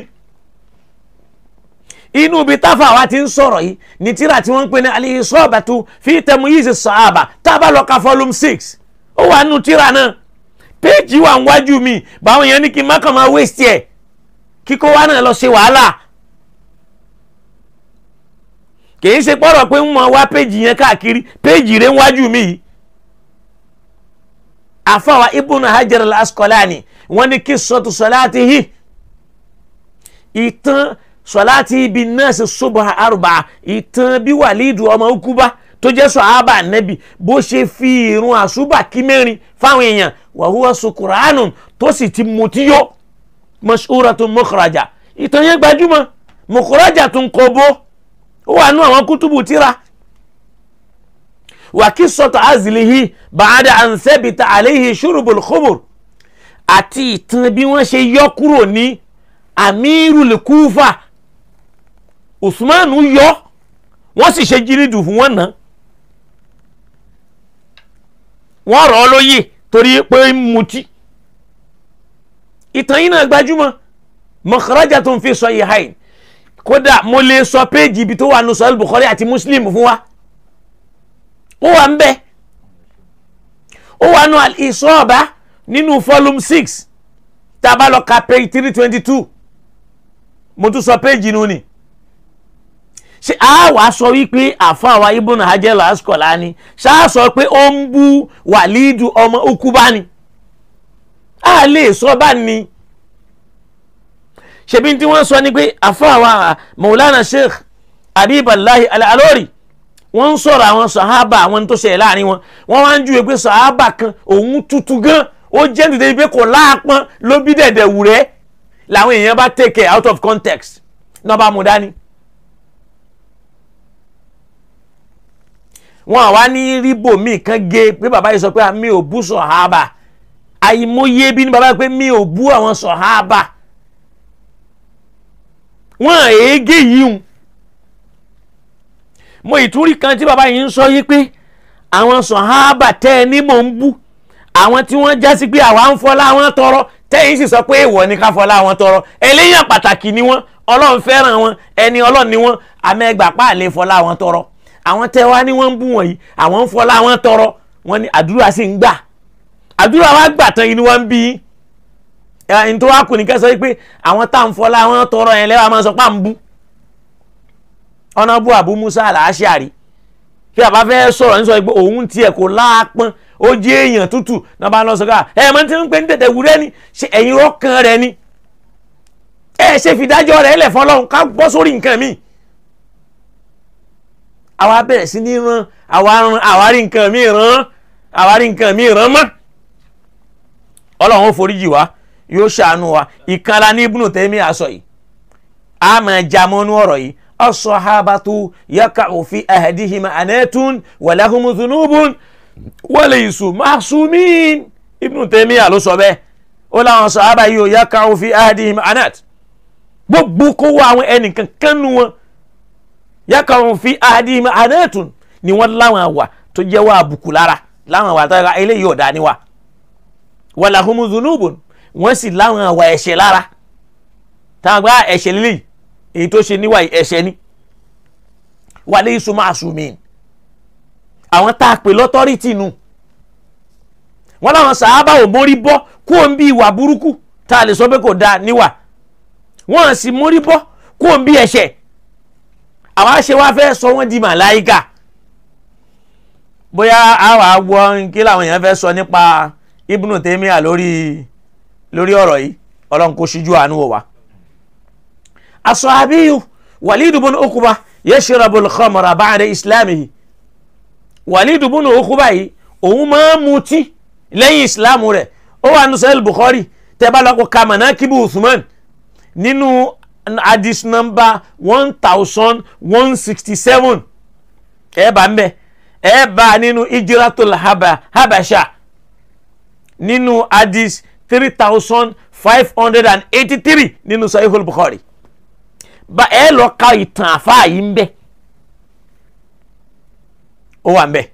inú ibi táfà wa ti ń sọ̀rọ̀ yìí ní tíra tí wọ́n ń pè ní al-Isabatu fi tamyiz as-sahaba tá a bá lọ ka volume six ó wà nínú tíra náà péèjì wà níwájú mi báwọn yẹn ní kí n má kàn máa waste ẹ̀ kíkó wa náà lọ ṣe wàhálà kìí ṣe pọ̀rọ̀ pé ń mọ wá péèjì yẹn káàkiri péèjì rẹ̀ níwájú mi yìí àfàwà Ibn Hajar al-Asqalani wọ́n ní qissatu salatihi ìtàn sọláàtì ibi nọ́ọ̀sì subha arba ìtàn bí wàlídù ọmọ Ukuba tó jẹ́ sọ̀hábà nẹ́bì bó ṣe fi irun àṣùbà kí mẹ́rin fáwọn èèyàn wa huwa sukuranun tó sì ti mutí yó mashuratun mukhraja ìtàn yẹn gbajúmọ̀ mukhrajatun kobo ó wà nú àwọn kútùbù tíra wa qissatu azlihi ba'da an thabita alayhi shurubul khumur àti ìtàn bí wọ́n ṣe yọ kúrò ní amirul Kufa usman yọ wọ́n sì ṣe jírídù fún wọn náà wọ́n rọ̀ ọ́ lóyè torí pé ń mutí ìtàn yìí náà gbajúmọ̀ makhrajatun fi sahihayn kódà mo lè sọ péèjì ibi tó wà nù sọ́ọ́lù Bukhari àti Muslim fún wa ó wà ń bẹ ó wà nù al-Isaba nínú volume six tá a bá lọ ka page three twenty two mo tún sọ péèjì nù ni ṣe a wàá sọ wípé àfàwà Ibn Hajar al-Asqalani ṣáà sọ pé ó ń bú Wàlídù ọmọ Ukuba ni a lè sọ bá ní ṣebí tí wọ́n sọ ni pé àfàwà Maulana Sheikh Habiballahi al-Alori wọ́n ń sọ̀rọ̀ àwọn sàhábà àwọn tó ṣẹlẹ̀ láàrin wọn wọ́n wá ń júwe pé sàhábà kan òun tutù gan ó jẹ́ nítorí pé kò láàpọ́n ló bí dẹ̀dẹ̀ wù rẹ́ làwọn èèyàn bá take it out of context náà bá mú dání. wọn àwa ní ríbò míì kan gé pé bàbá yìí sọ pé mi ò bú sọ̀hábà àìmọye bí ní bàbá yìí pé mi ò bú àwọn sọ̀hábà wọn èégé yìí ń mo ìtúrí kan tí bàbá yìí ń sọ yìí pé àwọn sọ̀hábà tẹ́ ẹ ní mò ń bú àwọn tí wọ́n já sí pé àwa ń fọlá wọn tọrọ tẹ́yìn sì sọ pé èèwọ̀ ni ká fọlá wọn tọrọ eléyàn pàtàkì ni wọ́n ọlọ́run fẹ́ràn wọn ẹni ọlọ́run ni wọ́n amẹ́gbà páàlẹ́ fọlá wọn tọrọ àwọn tẹ́ wá ní wọ́n ń bú wọ̀nyí àwọn ń fọlá wọn tọrọ wọ́n ní àdúrà sì ń gbà àdúrà wa gbà tán inú wọn bí ẹni tó wá kù ní kẹsàn-án pé àwọn tá à ń fọlá wọn tọrọ yẹn lẹ́wọ̀n máa sọ pé à ń bú ọ̀nà bú Abu Musa al-Ash'ari kí àbá fẹ́ sọ̀rọ̀ ní sọ pé òun tiẹ̀ kò láàpọ́n ó jẹ́ èèyàn tútù náà bá lọ sọ ká ẹ mọ tí ń pè ní tètè wúrẹ́ ni ṣe ẹ̀yin ọkàn rẹ ni ẹ ṣe fìdájọ́ rẹ̀ lẹ̀ fọlọ́run ká bọ́ sórí nǹkan mi. àwa bẹ̀rẹ̀ sí ní ran àwa ran àwa rí nǹkan mi ràn àwa rí nǹkan mi ràn mọ́. ọlọ́run ó foríjì wá yóò ṣàánú wa ìkanra ní Ibnu Taymiyyah aṣọ yìí a máa já mọ́nú ọ̀rọ̀ yìí as-sahabatu yaka'u fi ahadihim anatun wa lahumu dhunubun walaysu ma'sumin Ibn Taymiyyah ló sọ bẹ́ẹ̀ ó láwọn sàhábà yìí ò yaka'u fi ahadihim anat gbogbo kó wá àwọn ẹnìkan kánú wọn yaka'u fi ahadihim anatun ni wọ́n láwọn àwà tó jẹ́ wá àbùkù lára láwọn àwà tó yẹ eléyìí ọ̀dà ni wa wa lahumu dhunubun wọ́n sì láwọn àwà ẹ̀ṣẹ̀ lára táwọn gbá ẹ̀ṣẹ̀ lílì èyí tó ṣe níwà ẹ̀ṣẹ̀ ni walaysu ma'sumin àwọn tá a pè lọ́tọ́rìtì nu wọ́n láwọn sàábà ò mórí bọ́ kó o ń bí ìwà burúkú tá a lè sọ pé kò dáa níwà wọ́n sì mórí bọ́ kó o ń bí ẹ̀ṣẹ̀ àwa ṣe wá fẹ́ sọ wọ́n di màláìkà bóyá àwa gbọ́ kí làwọn èèyàn fẹ́ sọ nípa Ibnu Taymiyyah lórí lórí ọ̀rọ̀ yìí ọlọ́run kò ṣíjú àánú wò wá. as-sahabiyu Walid ibn Uqba yashrabu al-khamra ba'da islamihi Walid ibn Uqba yìí òun máa ń mutí lẹ́yìn ìsìláàmù rẹ̀ ó wà nù sahih Bukhari tẹ́ bá lọ́kọ̀ ka manakibu Uthman nínú hadith number one thousand one sixty seven ẹ bá ń bẹ ẹ bá nínú ijratul habasha nínú hadith three thousand five hundred and eighty three nínú sahihul Bukhari bá ẹ lọ ka ìtàn àfáà yìí ń bẹ ó wà ń bẹ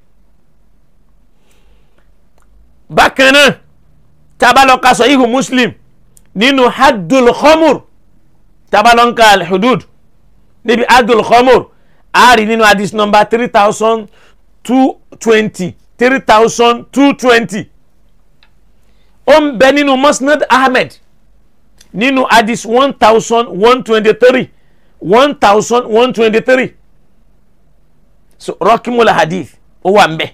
bákan náà tabalọ́ka sahihu Muslim nínú haddul khamur tabalọ́ka alhudud níbi haddul khamur àárí nínú hadith number three thousand two twenty three thousand two twenty ó ń bẹ nínú Musnad Ahmed nínú hadith one thousand one twenty three one thousand one twenty three so rọkìmùlà hadith ó wà ń bẹ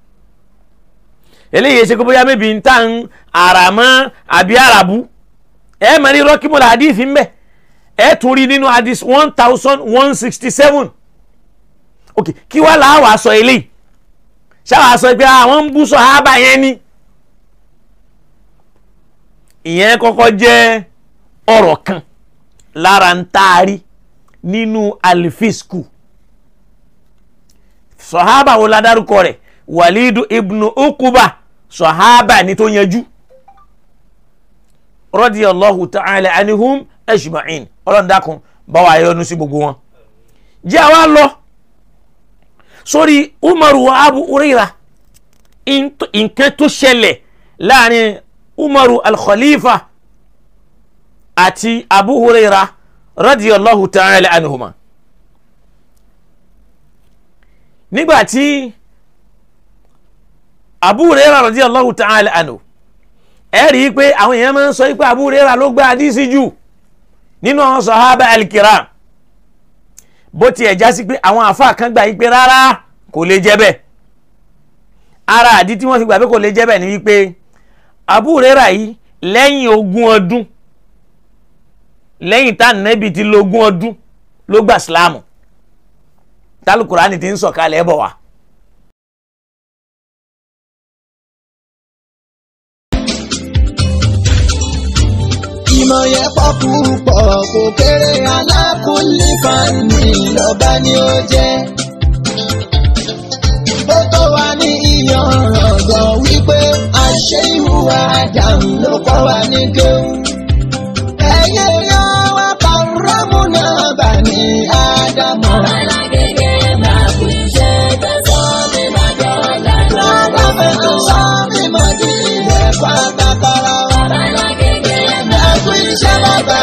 eléyìí ṣe kó bóyá mébi ń tà ń àràmọ́ àbí àràbù ẹ mọ̀ ní rọkìmùlà hadith ń bẹ ẹ tún rí nínú hadith one thousand one sixty seven ok kí wàá làá wàá sọ eléyìí ṣáà sọ pé àwọn ń bú sọ ábà yẹn ni ìyẹn kọ́kọ́ jẹ́ ọ̀rọ̀ kan lára ń taari nínú alifisku sọ̀hábà wo la dárúkọ rẹ̀ wàlídù ibnu ukuba sọ̀hábà ní tó yanjú radiyallahu ta'ala anihum ajma'in ọlọ́run dákun bá wa yọ́nú sí gbogbo wọn. jẹ́ àwa lọ sórí umaru wa abu uraira nǹkan tó ṣẹlẹ̀ láàrin umaru al-khalifa àti abu huraira radiyallahu ta'ala anhuma nígbà tí Abu Hurairah radiyallahu ta'ala anhu ẹ rí i pé àwọn èèyàn máa ń sọ pé Abu Hurairah ló gba àdísí jù nínú àwọn sahaba al-kiram bó tiẹ̀ já sí pé àwọn àfáà kan gbà yí pé rárá kò lè jẹ́ bẹ́ẹ̀ ara àdí tí wọ́n fi gbà pé kò lè jẹ́ bẹ́ẹ̀ ni wípé Abu Hurairah yìí lẹ́yìn ogún ọdún lẹ́yìn tá nẹ́bì ti lo ogún ọdún ló gba sílámù tálùkùránì ti ń sọ̀kalẹ̀ bọ̀ wá. ìmọ̀ yẹn pọ̀ púpọ̀ kò kéré alákùnlé fani lọ́ba ni ó jẹ́. ó tó wá ní ìyànràn gan wípé àṣẹ ìhùwà àdàmú ló kọ́ wa ní kéwù. ẹ̀yẹ yan wá pàrọ́mù náà bà ní ádámọ̀. lọ́dọ̀ fẹ́ tó sọ mímọ́ di ilẹ̀ pátákárá wa. ẹ̀kú iṣẹ́ bàbá.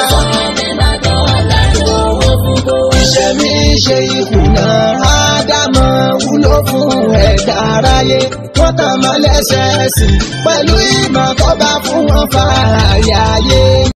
iṣẹ́ mi ṣe ìkùnà ádámọ̀ wúlò fún ẹ̀dá aráyé wọ́n tàn mọ́ lẹ́sẹ̀ẹ́sì pẹ̀lú ìmọ̀ tó bá fún wọn fààyè ayé.